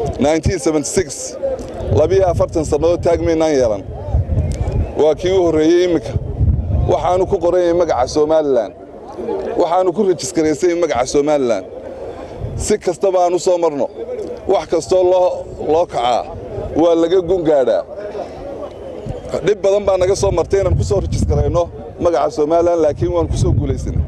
labiyo afartan sannadood taagmaynaan yeelan waa kii u horreeyey imminka waxaanu ku qoran yahay magaca somalilan waxaanu ku rejiskaraysan magaca somalilan si kastaba aan u soo marno wax kastoo loo kacaa waa laga gungaadhaa dhib badan baa naga soo martay inaan ku soo rejiskarayno magaca somalilan laakiin waan ku soo guulaysanay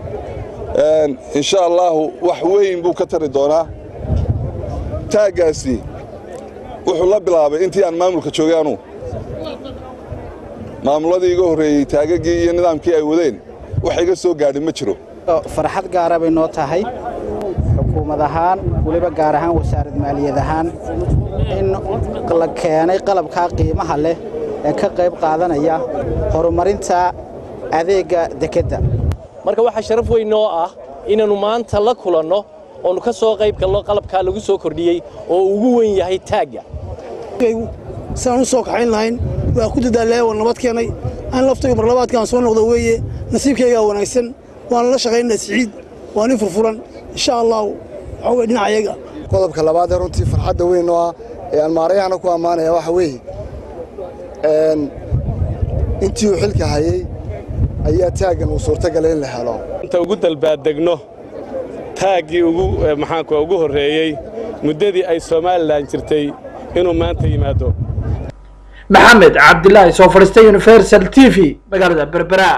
insha allaahu wax weyn buu ka tari doonaa taaggaasi wuxuu la bilaabay intii aan maamulka joogay anuu maamuladii iga horreeyey taagaggii iyo nidaamkii ay wadeen wax iga soo gaadhin ma jiro farxad gaara bay noo tahay xukuumad ahaan weliba gaar ahaan wasaarad maaliyad ahaan in la keenay qalabkaa qiimaha leh ee ka qayb qaadanaya horumarinta adeegga dekedda marka waxaa sharaf weyn noo ah inaannu maanta la kulanno oonu ka soo qayb galno qalabkaa lagu soo kordhiyey oo ugu weyn yahay taagga siaan u soo kaxayn lahayn waa ku dadaalaya waa nabad keenay aan laftaygu marlabaadkaan soo noqdo weeye nasiibkaygaa wanaagsan waana la shaqaynaa siciid waa nin furfuran insha allahu waxaa weye dhinacayaga qodobka labaad ee runtii farxadda weyn oo ah ee aan maarayahana ku ammaanaya waxa weeye intii uu xilka hayey ayaa taaggan uu suurtagalay in la helo inta ugu dalbaadegno taaggii ugu maxaanku ugu horreeyey muddadii ay somalilan jirtay inuu maanta yimaado maxamed cabdilaahi soo fadhiistay universal t v magaalada berbera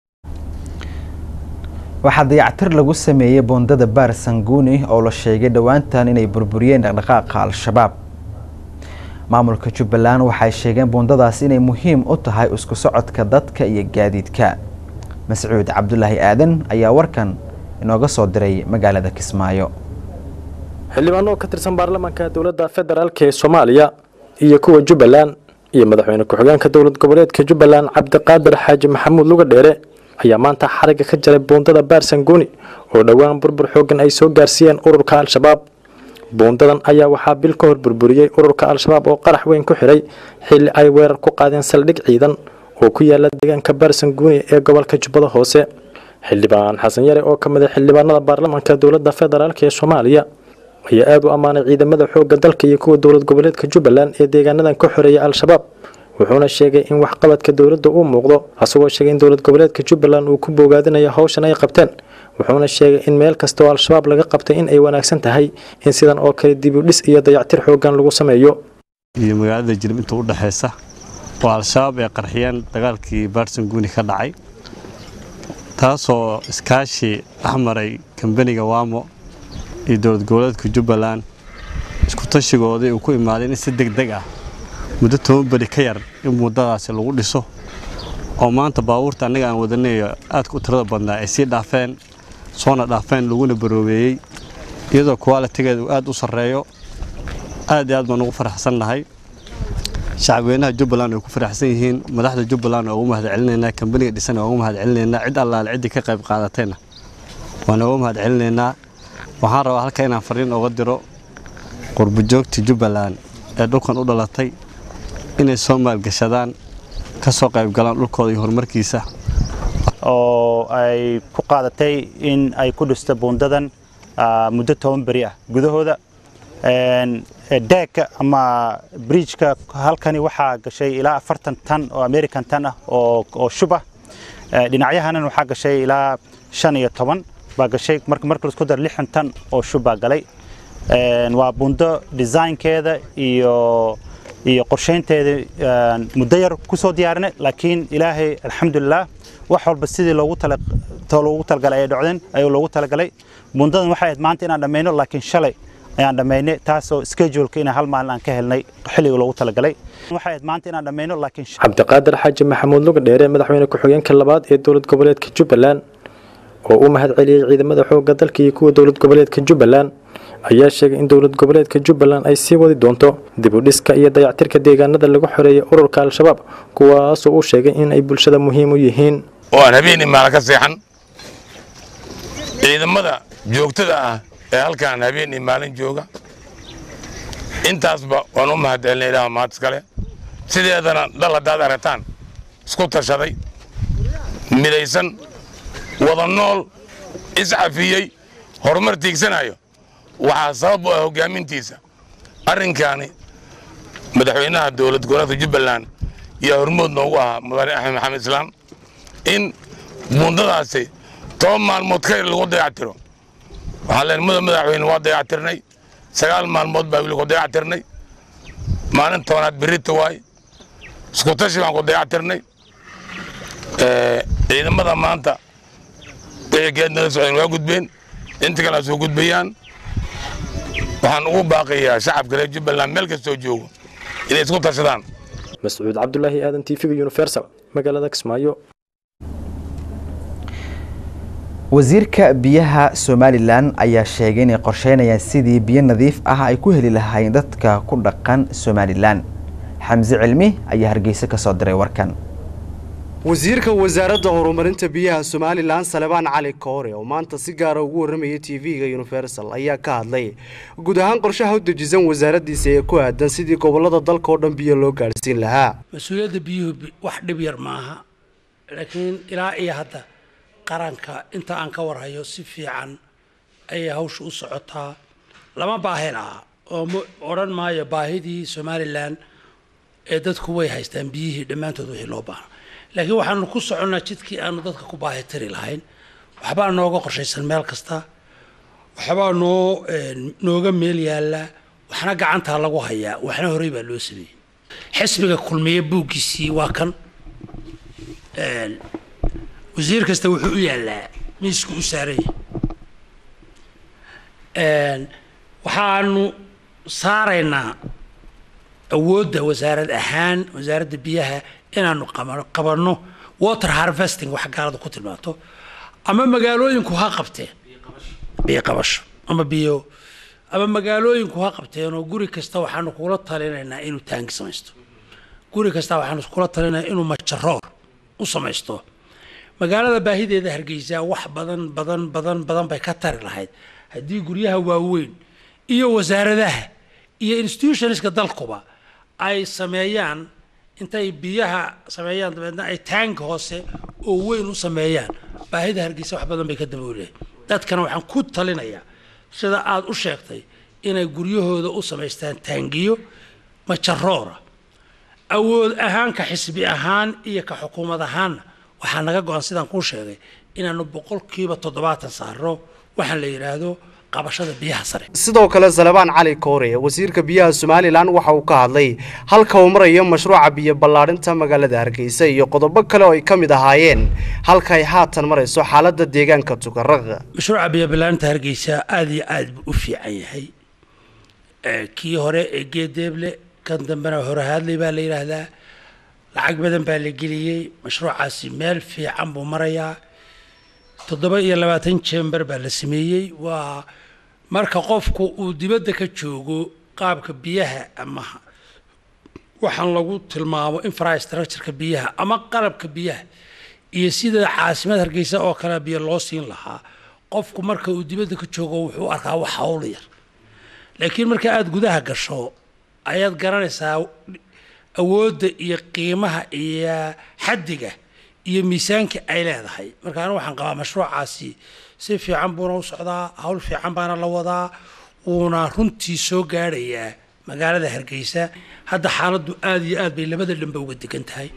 waxaa dayactir lagu sameeyey boondada baar sanguuni oo la sheegay dhowaantan inay burburiyeen dhaqdhaqaaqa al-shabaab maamulka jubbaland waxay sheegeen boondadaas inay muhiim u tahay isku socodka dadka iyo gaadiidka mascuud cabdulaahi aadan ayaa warkan inooga soo diray magaalada kismaayo xildhibaano ka tirsan baarlamaanka dowladda federaalk ee soomaaliya iyo kuwa jubbaland iyo madaxweyne ku-xigeenka dowlad goboleedka jubbaland cabdiqaadir xaaji maxamuud luga dheere ayaa maanta xarigga ka jaray buundada baar sanguuni oo dhowaan burbur xooggan ay soo gaarsiiyeen ururka al-shabaab buundadan ayaa waxaa bil ka hor burburiyey ururka al-shabaab oo qarax weyn ku xidhay xilli ay weerar ku qaadeen saldhig ciidan oo ku yaala deegaanka baar sanguuni ee gobolka jubbada hoose xildhibaan xasan yare oo ka mid a xildhibaanada baarlamaanka dowladda federaalk ee soomaaliya ayaa aada u ammaanay ciidamada xoogga dalka iyo kuwa dowlad goboleedka jubbaland ee deegaanadan ka xoreeya al-shabaab wuxuuna sheegay in waxqabadka dowladda uu muuqdo asagoo sheegay in dowlad goboleedka jubbaland uu ku bogaadinayo hawshan ay qabteen wuxuuna sheegay in meel kasta oo al-shabaab laga qabtay in ay wanaagsan tahay in sidan oo kale dib u dhis iyo dayactir xooggan lagu sameeyo iyo magaalada jirib inta u dhexaysa oo al-shabaab ay qarxiyeen dagaalkii baarsan guuni ka dhacay taasoo iskaashi dhexmaray kambaniga waamo iyo dowlad goboleedka jubbaland isku tashigoodii uu ku imaaday in si deg deg ah muddo toban beri ka yar in muddadaasi lagu dhiso oo maanta baabuurta annaga aan wadanayo aadka u tirada badnaa ay sii dhaafeen soona dhaafeen laguna baroobeeyey iyadoo kuwaalitigeeda uu aad u sarreeyo aad iyo aad baan ugu faraxsan nahay shacabweynaha jubbaland way ku faraxsan yihiin madaxda jubbaland waa ugu mahad celinaynaa kambaniga dhisan waa ugu mahad celinaynaa cid allaale ciddii ka qayb qaadatayna waan ugu mahad celinaynaa waxaan rabaa halka inaan fariin uga diro qurbujoogta jubbaland ee dhulkan u dhalatay inay soo maalgashadaan ka soo qayb galaan dhulkooda iyo horumarkiisa oo ay ku qaadatay in ay ku dhisto buundadan muddo toban beri ah gudahooda deegka ama bridgeka halkani waxaa gashay ilaa afartan tan oo american tan ah oo shub ah dhinacyahanan waxaa gashay ilaa shan iyo toban baa gashay marka marka laisku daro lixdan tan oo shub baa galay waa buundo designkeeda iyo iyo qorshaynteeda muddo yar ku soo diyaarinay laakiin ilaahay alxamdulilah wax walba sidii loogu tala loogu talagalay ay dhocdeen ayuu loogu talagalay bundadan waxay ahayd maanta inaan dhammayno laakiin shalay ayaan dhammaynay taasoo scheduleka inaan hal maalin aan ka helnay xilliga loogu talagalay waxay ahayd maanta inaan dhammayno laakiin cabdiqaadir xaaji maxamuud luga dheere madaxweyne ku-xigeenka labaad ee dowlad goboleedka jubbaland oo u mahad celiyey ciidamada xoogga dalka iyo kuwa dowlad goboleedka jubbaland ayaa sheegay in dowlad goboleedka jubbaland ay sii wadi doonto dib u dhiska iyo dayactirka deegaanada lagu xoreeyay ururka al-shabaab kuwaasoo uu sheegay in ay bulshada muhiim u yihiin oo aan habeenii maala ka seexan ciidamada joogtada ah ee halkaan habeenii maalin jooga intaasba waan u mahad celinay ilaah mahad iskale sideedana dhal haddaad aragtaan isku tashaday midaysan wada nool iscafiyey horumar tiigsanayo waxaa sabab u ah hoggaamintiisa arrinkaani madaxweynaha dowlad goboleedka jubbaland iyo hormood noogu ahaa mudane axmed maxamed islaam in buundadaasi toban maalmood ka yar lagu dayactiro waxaan leenahay mudan madaxweyne waa dayactirnay sagaal maalmood baa weli ku dayactirnay maalin tobanaad berrita waay isku tashi baan ku dayactirnay ciidamada maanta wixii geednala socdeen waa gudbeen inta kale soo gudbayaan waxaan ugu baaqayaa shacabka reer jubbaland meel kastoo joogo inay isku tashadaan mascuud cabdulaahi aadan tv-ga universal magaalada kismaayo wasiirka biyaha somalilan ayaa sheegay inay qorsheynayaan sidii biyo nadiif ah ay ku heli lahaayeen dadka ku dhaqan somalilan xamse cilmi ayaa hargeysa ka soo diray warkan wasiirka wasaaradda horumarinta biyaha somalilan salebaan cali koore oo maanta si gaara ugu warramayay tv-ga universal ayaa ka hadlay guud ahaan qorshaha u dejisan wasaaraddiisa ee ku aadan sidii gobollada dalka oo dhan biyo loo gaadhsiin lahaa mas-uuliyadda biyuhu wax dhib yar maaha laakiin ilaa iyo hadda qaranka inta aan ka warhayo si fiican ayay hawsha u socotaa lama baahi laha oo ma odhan maayo baahidii somalilan ee dadku way haystaan biyihii dhammaantood wixii loo baahna laakiin waxaanu ku soconnaa jidkii aanu dadka ku baahi tiri lahayn waxbaa nooga qorshaysan meel kasta waxbaa noo nooga meel yaallaa waxna gacantaa lagu hayaa waxna horey baa loo sameeyey xisbiga kulmiye buuggiisii waa kan wasiir kasta wuxuu u yaallaa miisku u saaranya waxaanu saaraynaa awoodda wasaarad ahaan wasaaradda biyaha inaanu qabanno water harvesting wax gaalada ku tilmaanto ama magaalooyinku ha qabteen biyo qabasho ama biyo ama magaalooyinku ha qabteen oo guri kasta waxaanu kula talinaynaa inuu taangi samaysto guri kasta waxaanu kula talinaynaa inuu majaroor u samaysto magaalada baahideeda hargeysa wax badan badan badan badan bay ka tari lahayd haddii guryaha waaweyn iyo wasaaradaha iyo institutionska dalkuba ay sameeyaan intay biyaha sameeyaan dabeedna ay taank hoose oo weyn u sameeyaan baahida hargeysa wax badan bay ka daboolahay dadkana waxaan ku talinayaa sida aada u sheegtay inay guryahooda u samaystaan taangiyo majaroora awood ahaan ka xisbi ahaan iyo ka xukuumad ahaanna waxaa naga go-an sidaan kuu sheegay inaanu boqolkiiba toddobaatan saarno waxaan la yidhaahdo qabashada biyaha sare sidoo kale salebaan cali koore wasiirka biyaha somalilan waxa uu ka hadlay halka uu marayo mashruuca biyo ballaadhinta magaalada hargeysa iyo qodobo kale oo ay ka mid ahaayeen halka ay haatan marayso xaaladda deegaanka tukaraq mashruuca biyo ballaadhinta hargeysa aada iyo aad buu u fiican yahay kii hore ee geedeeble kan dambena hore hadlay baa la yidhaahdaa lacag badan baa la geliyey mashruucaasi meel fiican buu marayaa toddoba iyo labaatan jember baa la sameeyey waa marka qofku uu dibadda ka joogo qaabka biyaha ama waxaan lagu tilmaamo infrastructureka biyaha ama qalabka biyaha iyo sida caasimad hargeysa oo kale biyo loo siin lahaa qofku marka uu dibadda ka joogo wuxuu arkaa wax hawl yar laakiin marka aada gudaha gasho ayaad garanaysaa awoodda iyo qiimaha iyo xaddiga iyo miisaanka ay leedahay marka anigu waxaan qabaa mashruucaasi si fiican buuna u socdaa hawl fiican baana la wadaa wuuna runtii soo gaadhayaa magaalada hargeysa hadda xaaladdu aada iyo aad bay labada dhanba uga degan tahay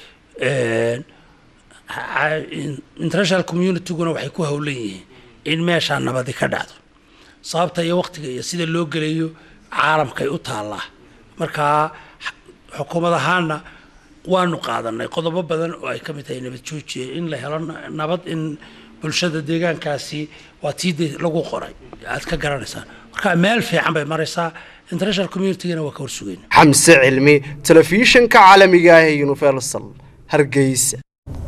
international communityguna waxay ku howlan yihiin in meeshaa nabadi ka dhacdo sababta iyo waqtiga iyo sida loo gelayo caalamkay u taallaa markaa xukuumad ahaana waanu qaadanay qodobo badan oo ay ka mid tahay nabad joojiya in la helo nabad in bulshada deegaankaasi waa tii de lagu qoray aad ka garanaysaan marka meel fiican bay maraysaa international communitygana waa ka horsugeyn xamse cilmi telefishinka caalamiga ah ee universal hargeysa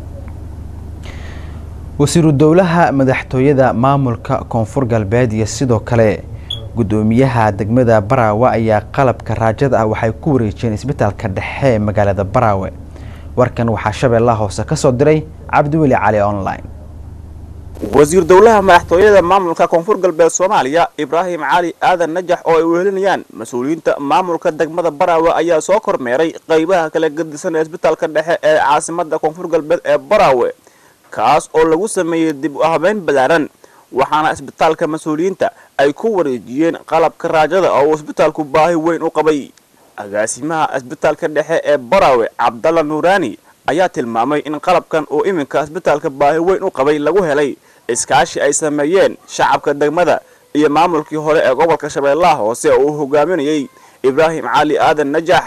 wasiiru dowlaha madaxtooyada maamulka koonfur galbeed iyo sidoo kale gudoomiyaha degmada baraawe ayaa qalabka raajada ah waxay ku wareejiyeen isbitaalka dhexe ee magaalada baraawe warkan waxaa shabeellaha hoose ka soo diray cabdiweli cali online wasiir dowlaha madaxtooyada maamulka koonfur galbeed soomaaliya ibraahim cali aadan najax oo ay wehelinayaan mas-uuliyiinta maamulka degmada baraawe ayaa soo kormeeray qaybaha kala gedisan ee isbitaalka dhexe ee caasimada koonfur galbeed ee baraawe kaas oo lagu sameeyey dib u habeyn ballaaran waxaana isbitaalka mas-uuliyiinta ay ku wareejiyeen qalabka raajada oo uu isbitaalku baahi weyn u qabay agaasimaha isbitaalka dhexe ee baraawe cabdalla nuuraani ayaa tilmaamay in qalabkan uu iminka isbitaalka baahi weyn u qabay lagu helay iskaashi ay sameeyeen shacabka degmada iyo maamulkii hore ee gobolka shabeellaha hoose oo uu hogaaminayey ibraahim cali aadan najax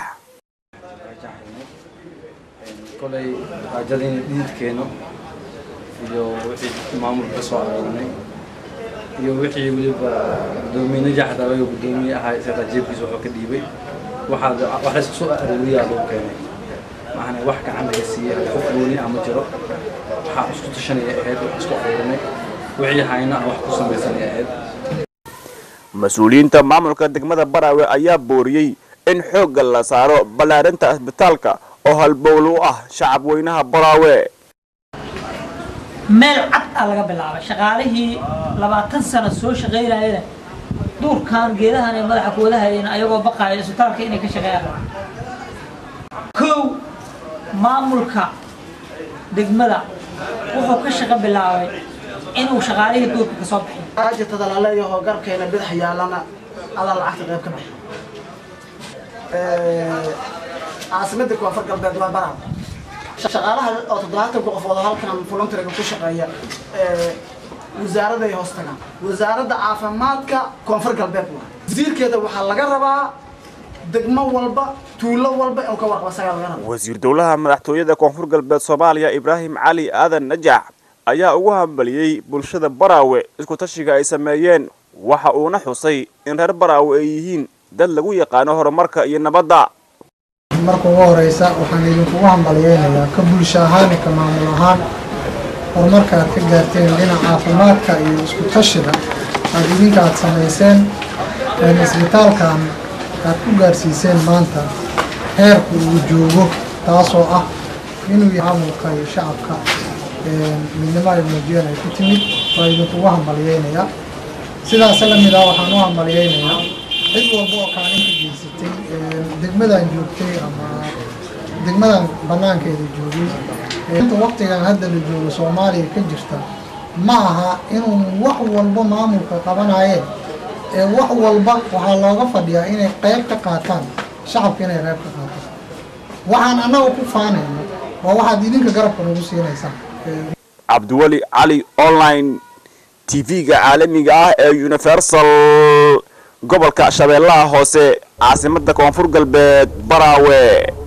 kolay xaajadayna dhididkeeno iyo wixii maamulka ka soo aroognay iyo wixii weliba gudoomiye najax dalayo gudoomiye ahaa isaga jeebkiisa wuxuu ka dhiibay waxaad wax la isku soo arooriyaa lagu keenay maxana wax gacan laga siiyey qof gooni ah ma jiro waxaa isku tashanaya ahayd wax isku aroorinay wixii hayna wax ku samaysanaya ahayd mas-uuliyiinta maamulka degmada baraawe ayaa booriyey in xoogga la saaro ballaarinta isbitaalka oo halbowl u ah shacab weynaha baraawe meel cad aa laga bilaabay shaqaalihii labaatan sano soo shaqaynayana duurkan geedahan ee madaxa ku wadahayeen ayagoo baqaaya isbitaalka inay ka shaqeeyaan kow maamulka degmada wuxuu ka shaqo bilaabay inuu shaqaalihii duurka ka soo bixiyo aajirtada la leeyaho garkeena bidix yaalana adaa lacagta qayb ka bixi caasimada koonfur galbeed waa baraaw shaqaalaha oo toddobaatanka qofood oo halkan voluntaryga ku shaqeeya wasaaraday hoos tagaan wasaaradda caafimaadka koonfur galbeed waa wasiirkeeda waxaa laga rabaa degmo walba tuulo walba inuu ka warqabo isagaa laga rabaa wasiir dowlaha madaxtooyada koonfur galbeed soomaaliya ibraahim cali aadan najax ayaa ugu hambaliyey bulshada baraawe isku tashiga ay sameeyeen waxa uuna xusay in reer baraawe ay yihiin dad lagu yaqaano horumarka iyo nabadda marka ugu horeysa waxaan idinkugu hambalyeynayaa ka bulsho ahaan iyo ka maamul ahaan horumarka aad ka gaarteen dhinaca caafimaadka iyo isku tashiga aad idinka aad samayseen isbitaalkan aad ku gaarsiiseen maanta heerku uu joogo taasoo ah inuu yahay maamulka iyo shacabka midnimo ay muujiyeen ay ku timid waa idinkugu hambalyeynayaa sidaas la mid ah waxaan u hambalyeynayaa cid walba oo kaalin ka geysatay degmadan joogtay ama degmadan banaankeeda joogay inta waqtigan hadda la joogo soomaaliya ka jirta ma aha inuu wax walba maamulka qabanayeen ee wax walba waxaa looga fadhiyaa inay qayb ka qaataan shacabka inay qayb ka qaataan waxaan annaga ku faanayno waa waxaad idinka garabka nagu siinaysaan cabdiweli cali online tv-ga caalamiga ah ee universal gobolka shabeellaha hoose caasimada koonfur galbeed baraawe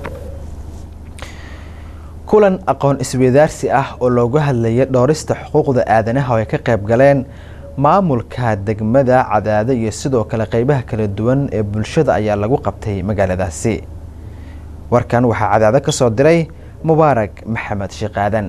kulan aqoon isweydaarsi ah oo loogu hadlayay dhowrista xuquuqda aadanaha oo ay ka qayb galeen maamulka degmada cadaado iyo sidoo kale qeybaha kala duwan ee bulshada ayaa lagu qabtay magaaladaasi warkan waxaa cadaado ka soo diray mubaarak maxamed shiiqaadan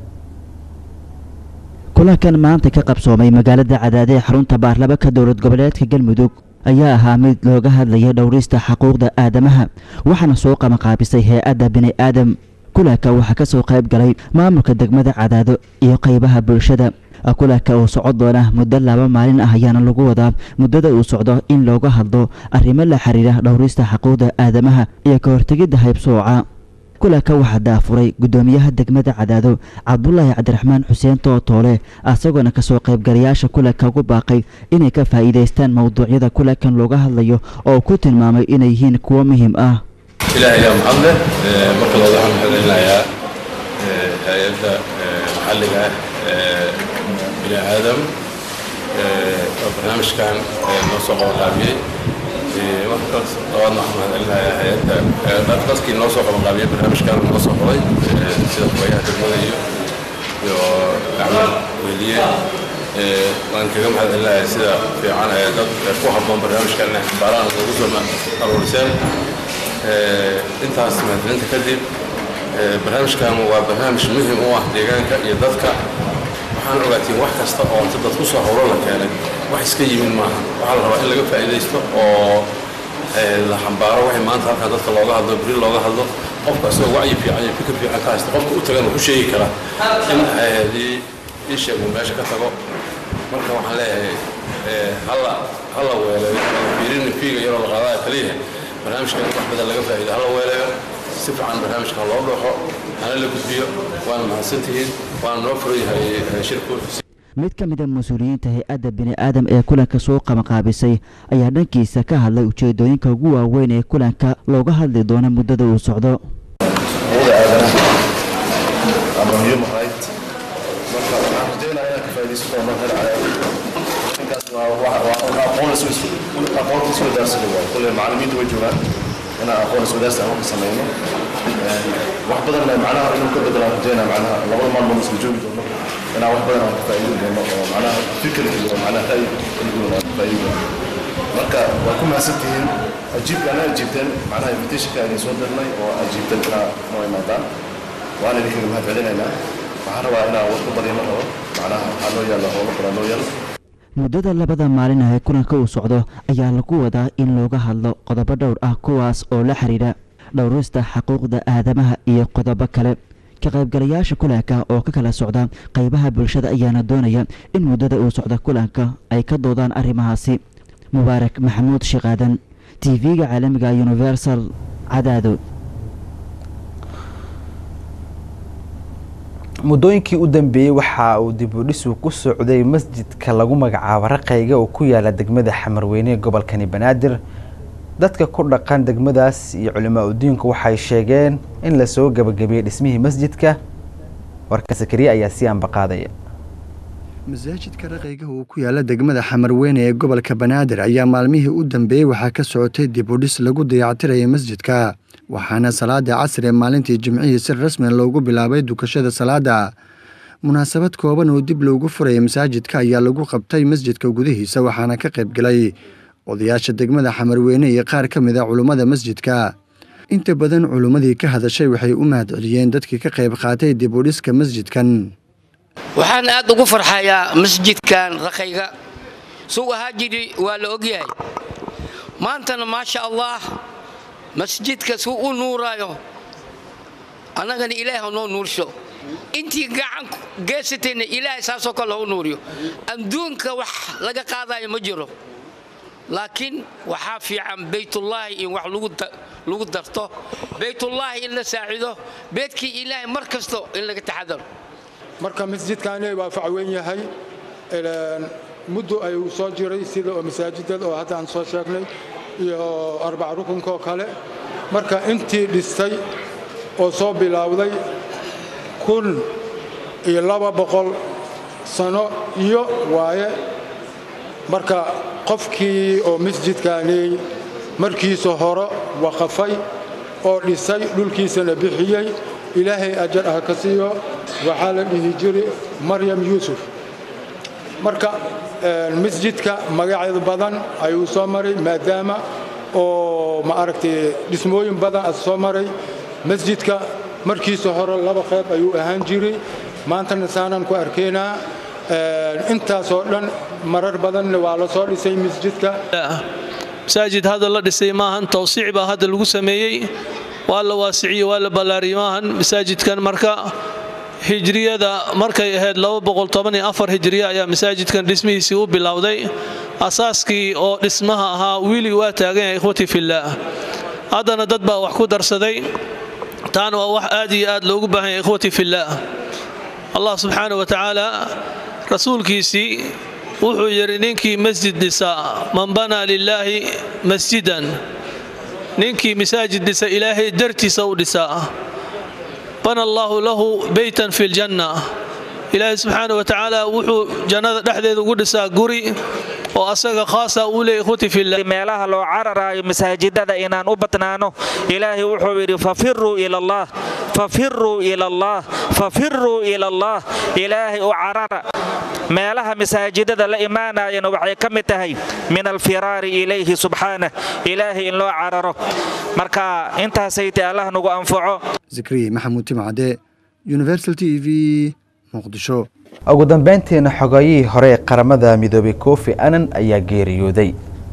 kulankan maanta ka qabsoomay magaalada cadaade ee xarunta baarlamaanka dowlad goboleedka galmudug ayaa ahaa mid looga hadlaya dhowrista xuquuqda aadamaha waxaana soo qabanqaabisay hay-adda bini aadam kulanka waxaa ka soo qayb galay maamulka degmada cadaado iyo qaybaha bulshada kulanka uu socon doona muddo laba maalin ah ayaana lagu wadaa muddada uu socdo in looga hadlo arrimo la xiriira dhowrista xuquuqda aadamaha iyo ka hortegidda haybsooca kulanka waxaa daafuray guddoomiyaha degmada cadaado cabdulaahi cabdiraxmaan xuseen tootoole isagoona kasoo qaybgalayaasha kulanka ugu baaqay inay ka faa'iidaystaan mowduucyada kulankan looga hadlayo oo ku tilmaamay inay yihiin kuwo muhiim ah ilaahay ayaa mahad leh marka labaad waxaan mahadcelinayaa hay-adda maxalliga ah ee bini aadam oo barnaamijkan noo soo qabanqaabiyey markaas labaadna waxaan mahadcelinayaa hay-adda dadkii noo soo qabanqaabiyey barnaamijkan noo soo qoray sida kubayaha degmada iyo iyo gacmo weliye waan kaga mahadcelinayaa sida fiican ee dad ku habboon barnaamijkan inay xambaaraan ugu soo aruuriseen intaas mahadcelinta kadib barnaamijkan waa barnaamij muhiim u ah deegaanka iyo dadka waxaan ogaatiin wax kasta oo inta dad ku soo howlo la keenay wax iska yimid maaha waxaa la rabaa in laga faa'iidaysto oo la xambaaro waxay maanta halkan dadka looga hadlo beri looga hadlo qofka isagoo wacyi fiican iyo fikir fiican ka haysta qofka u tagan wuxuu sheegi karaa in hadii ii sheeg uu meesha ka tago marka waxaan leeyahay hala hala weeleeyo fiirin fiiga yaroo la qaadaya kaliya barnaamijkan wax badan laga faa'iido hala weeleeyo si fiican barnaamijkan loo dhooxo hana la gudbiyo waana mahadsantihiin waana noo furan yahay shirku mid ka mid a mas-uuliyiinta hay-adda bini-aadam ee kulanka soo qamaqaabisay ayaa dhankiisa ka hadlay ujeedooyinka ugu waaweyn ee kulanka looga hadli doono muddada uu socdo xuquuqda aadanaha ama human right marka waxaan rajaynayaa inaan ka faa'iidaysan doono hel ninkaas waa waa waa aqoon isu aqoon isu wadaarsada waaye kulle macallimiintu way joogaan inaan aqoon isu wadaarsi aan ka samayno wax badan macnaha inuu ka bedelaan rajaynaa macnaha labada maalmood isla joogi doono inaan wax badan aan ka faa'iidin doono oo macnaha fikir iyo macnaha ra'yi kala duwan aan ka faa'iidin doono marka waa ku mahadsantihiin ajiibka ana ajiibteen macnaha invitationka idin soo dirnay oo ajiibteen inaa noo imaadaan waana idinkaga mahad celinaynaa waxaan rabaa inaan wax ku badino rabo macnaha waxaa noo yaalla howlo badan noo yaalla muddada labada maalin ah ee kulanka uu socdo ayaa lagu wadaa in looga hadlo qodobo dhowr ah kuwaas oo la xidhiidha dhowrista xuquuqda aadamaha iyo qodobo kale ka qaybgalayaasha kulanka oo ka kala socda qaybaha bulshada ayaana doonaya in muddada uu socdo kulanka ay ka doodaan arrimahaasi mubaarak maxamuud shiqaadan t v-ga caalamiga universal cadaado muddooyinkii u dambeeyey waxa uu dib u dhisu ku socday masjidka lagu magacaabo raqayga oo ku yaala degmada xamarweyne ee gobolkani banaadir dadka ku dhaqan degmadaas iyo culimaa udiinku waxay sheegeen in lasoo gabagabiyey dhismihii masjidka warka sakariye ayaa si ambaqaadaya masaajidka raqayga oo ku yaala degmada xamarweyne ee gobolka banaadir ayaa maalmihii u dambeeyey waxaa ka socotay dib u dhis lagu dayactiraya masjidka waxaana salaada casri ee maalintii jimcihii si rasmi loogu bilaabay dukashada salaada munaasabad kooban oo dib loogu furaya masaajidka ayaa lagu qabtay masjidka gudihiisa waxaana ka qaybgalay odayaasha degmada xamarweyne iyo qaar ka mid a culummada masjidka inta badan culummadii ka hadashay waxay u mahad celiyeen dadkii ka qayb qaatay dib u dhiska masjidkan waxaan aad ugu farxayaa masjidkan raqayga suu ahaa jiri waa la ogyahay maantana maasha allah masjidka suu u nuuraayo annagana ilaahay ha noo nuursho intii gacan geysatayna ilaahay saasoo kale ha u nuuriyo adduunka wax laga qaadayo ma jiro laakiin waxaa fiican baytullaahi in wax lagu darto baytullaahi in la saacido beedkii ilaahay mar kasto in laga taxadaro marka masjidkaani waa facweyn yahay muddo ayuu soo jiray sida oo masaajidada oo hadda aan soo sheegnay iyo arbac rukunkaoo kale marka intii dhistay oo soo bilowday kun iyo laba boqol sano iyo waaye marka qofkii oo masjidkaani markiisa hore waqafay oo dhisay dhulkiisana bixiyey ilaahay ajar ah ka siiyo waxaa la dhihi jiri maryam yuusuf marka masjidka magaceeda badan ayuu soo maray maadaama oo ma aragtay dhismooyin badan a soo maray masjidka markiisa hore laba qayb ayuu ahaan jiray maantana saanaan ku arkaynaa intaasoo dhan marar badanna waa la soo dhisay masjidka masaajid hadda la dhisay maahan tawsiic baa hadda lagu sameeyey waa la waasiciyey waa la ballaariyey maahan masaajidkan marka hijriyada markay ahayd hijriya ayaa masaajidkan dhismihiisii u bilowday asaaskii oo dhismaha ahaa wiili waa taagan yahay ikhwatii fillaah haddana dad baa wax ku darsaday taana waa wax aad iyo aad loogu baahan yahay ikhwatii fillaah allah subxaana wa tacaala rasuulkiisii wuxuu yidhi ninkii masjid dhisa man banaa lilaahi masjidan ninkii masaajid dhisa ilaahay dartiisa u dhisaa bana allaahu lahu beytan fi ljanna ilaahay subxaana wa tacaala wuxuu jannada dhexdeeda ugu dhisaa guri oo asaga khaasa uu leeyahy ikhwati fillah meelaha loo cararaayo masaajidada inaan u badnaano ilaahay wuxuu yidhi fafiruu ila allah fafiruu ila allah fafiruu ila allah ilaahay u carara meelaha masaajidada la imaanayana waxay ka mid tahay min alfiraari ilayhi subxaanah ilaahay in loo cararo marka intaasayte allah nagu anfaco zikriye maxamuud timcade universal t v muqdisho ugu dambeyntiina xogayihii hore ee qaramada midoobay kofi anan ayaa geeriyooday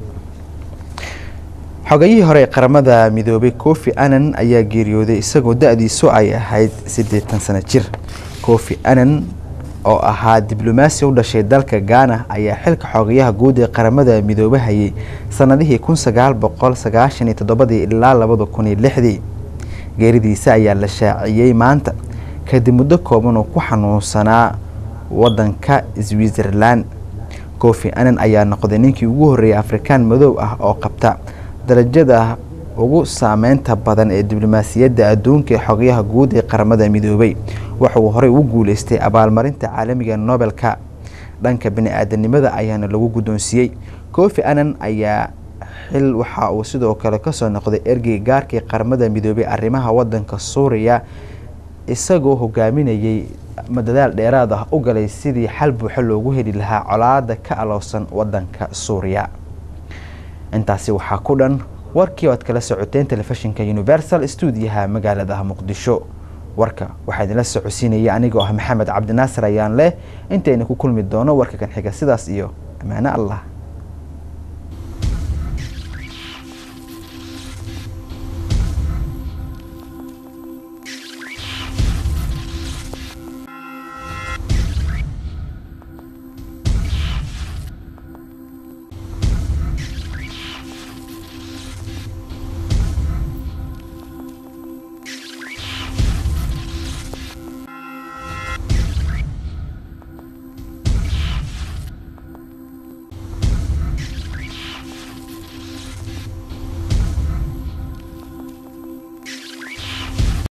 xogayihii hore ee qaramada midoobay kofi anan ayaa geeriyooday isagoo da-diisu ay ahayd siddeetan sano jir kofi anan oo ahaa diblomaasi u dhashay dalka gaana ayaa xilka xogayaha guud ee qaramada midoobe hayay sanadihii kun sagaal boqol sagaashan iyo toddobadii ilaa labada kun iyo lixdii geeridiisa ayaa la shaaciyey maanta kadib muddo kooban oo ku xanuunsanaa wadanka switzerland kofi anan ayaa noqday ninkii ugu horreeyay afrikaan madow ah oo qabta darajada ugu saameynta badan ee diblomaasiyadda adduunka ee xogayaha guud ee qaramada midoobay waxa uu horey ugu guuleystay abaalmarinta caalamiga nobelka dhanka bini-aadanimada ayaana lagu guddoonsiiyey kofi anan ayaa xil waxa uu sidoo kale kasoo noqday ergey gaarkii qaramada midoobay arrimaha wadanka suuriya isagoo hogaaminayay madadaal dheeraad ah u galay sidii xal buuxo loogu heli lahaa colaada ka alowsan wadanka suuriya intaasi waxaa ku dhan warkii oad kala socoteen telefishinka universal stuudiyaha magaalada muqdisho warka waxaa idinla socodsiinaya anigoo ah maxamed cabdinaasir ayaan leh intayna ku kulmi doono warka kan xiga sidaas iyo ammaano allah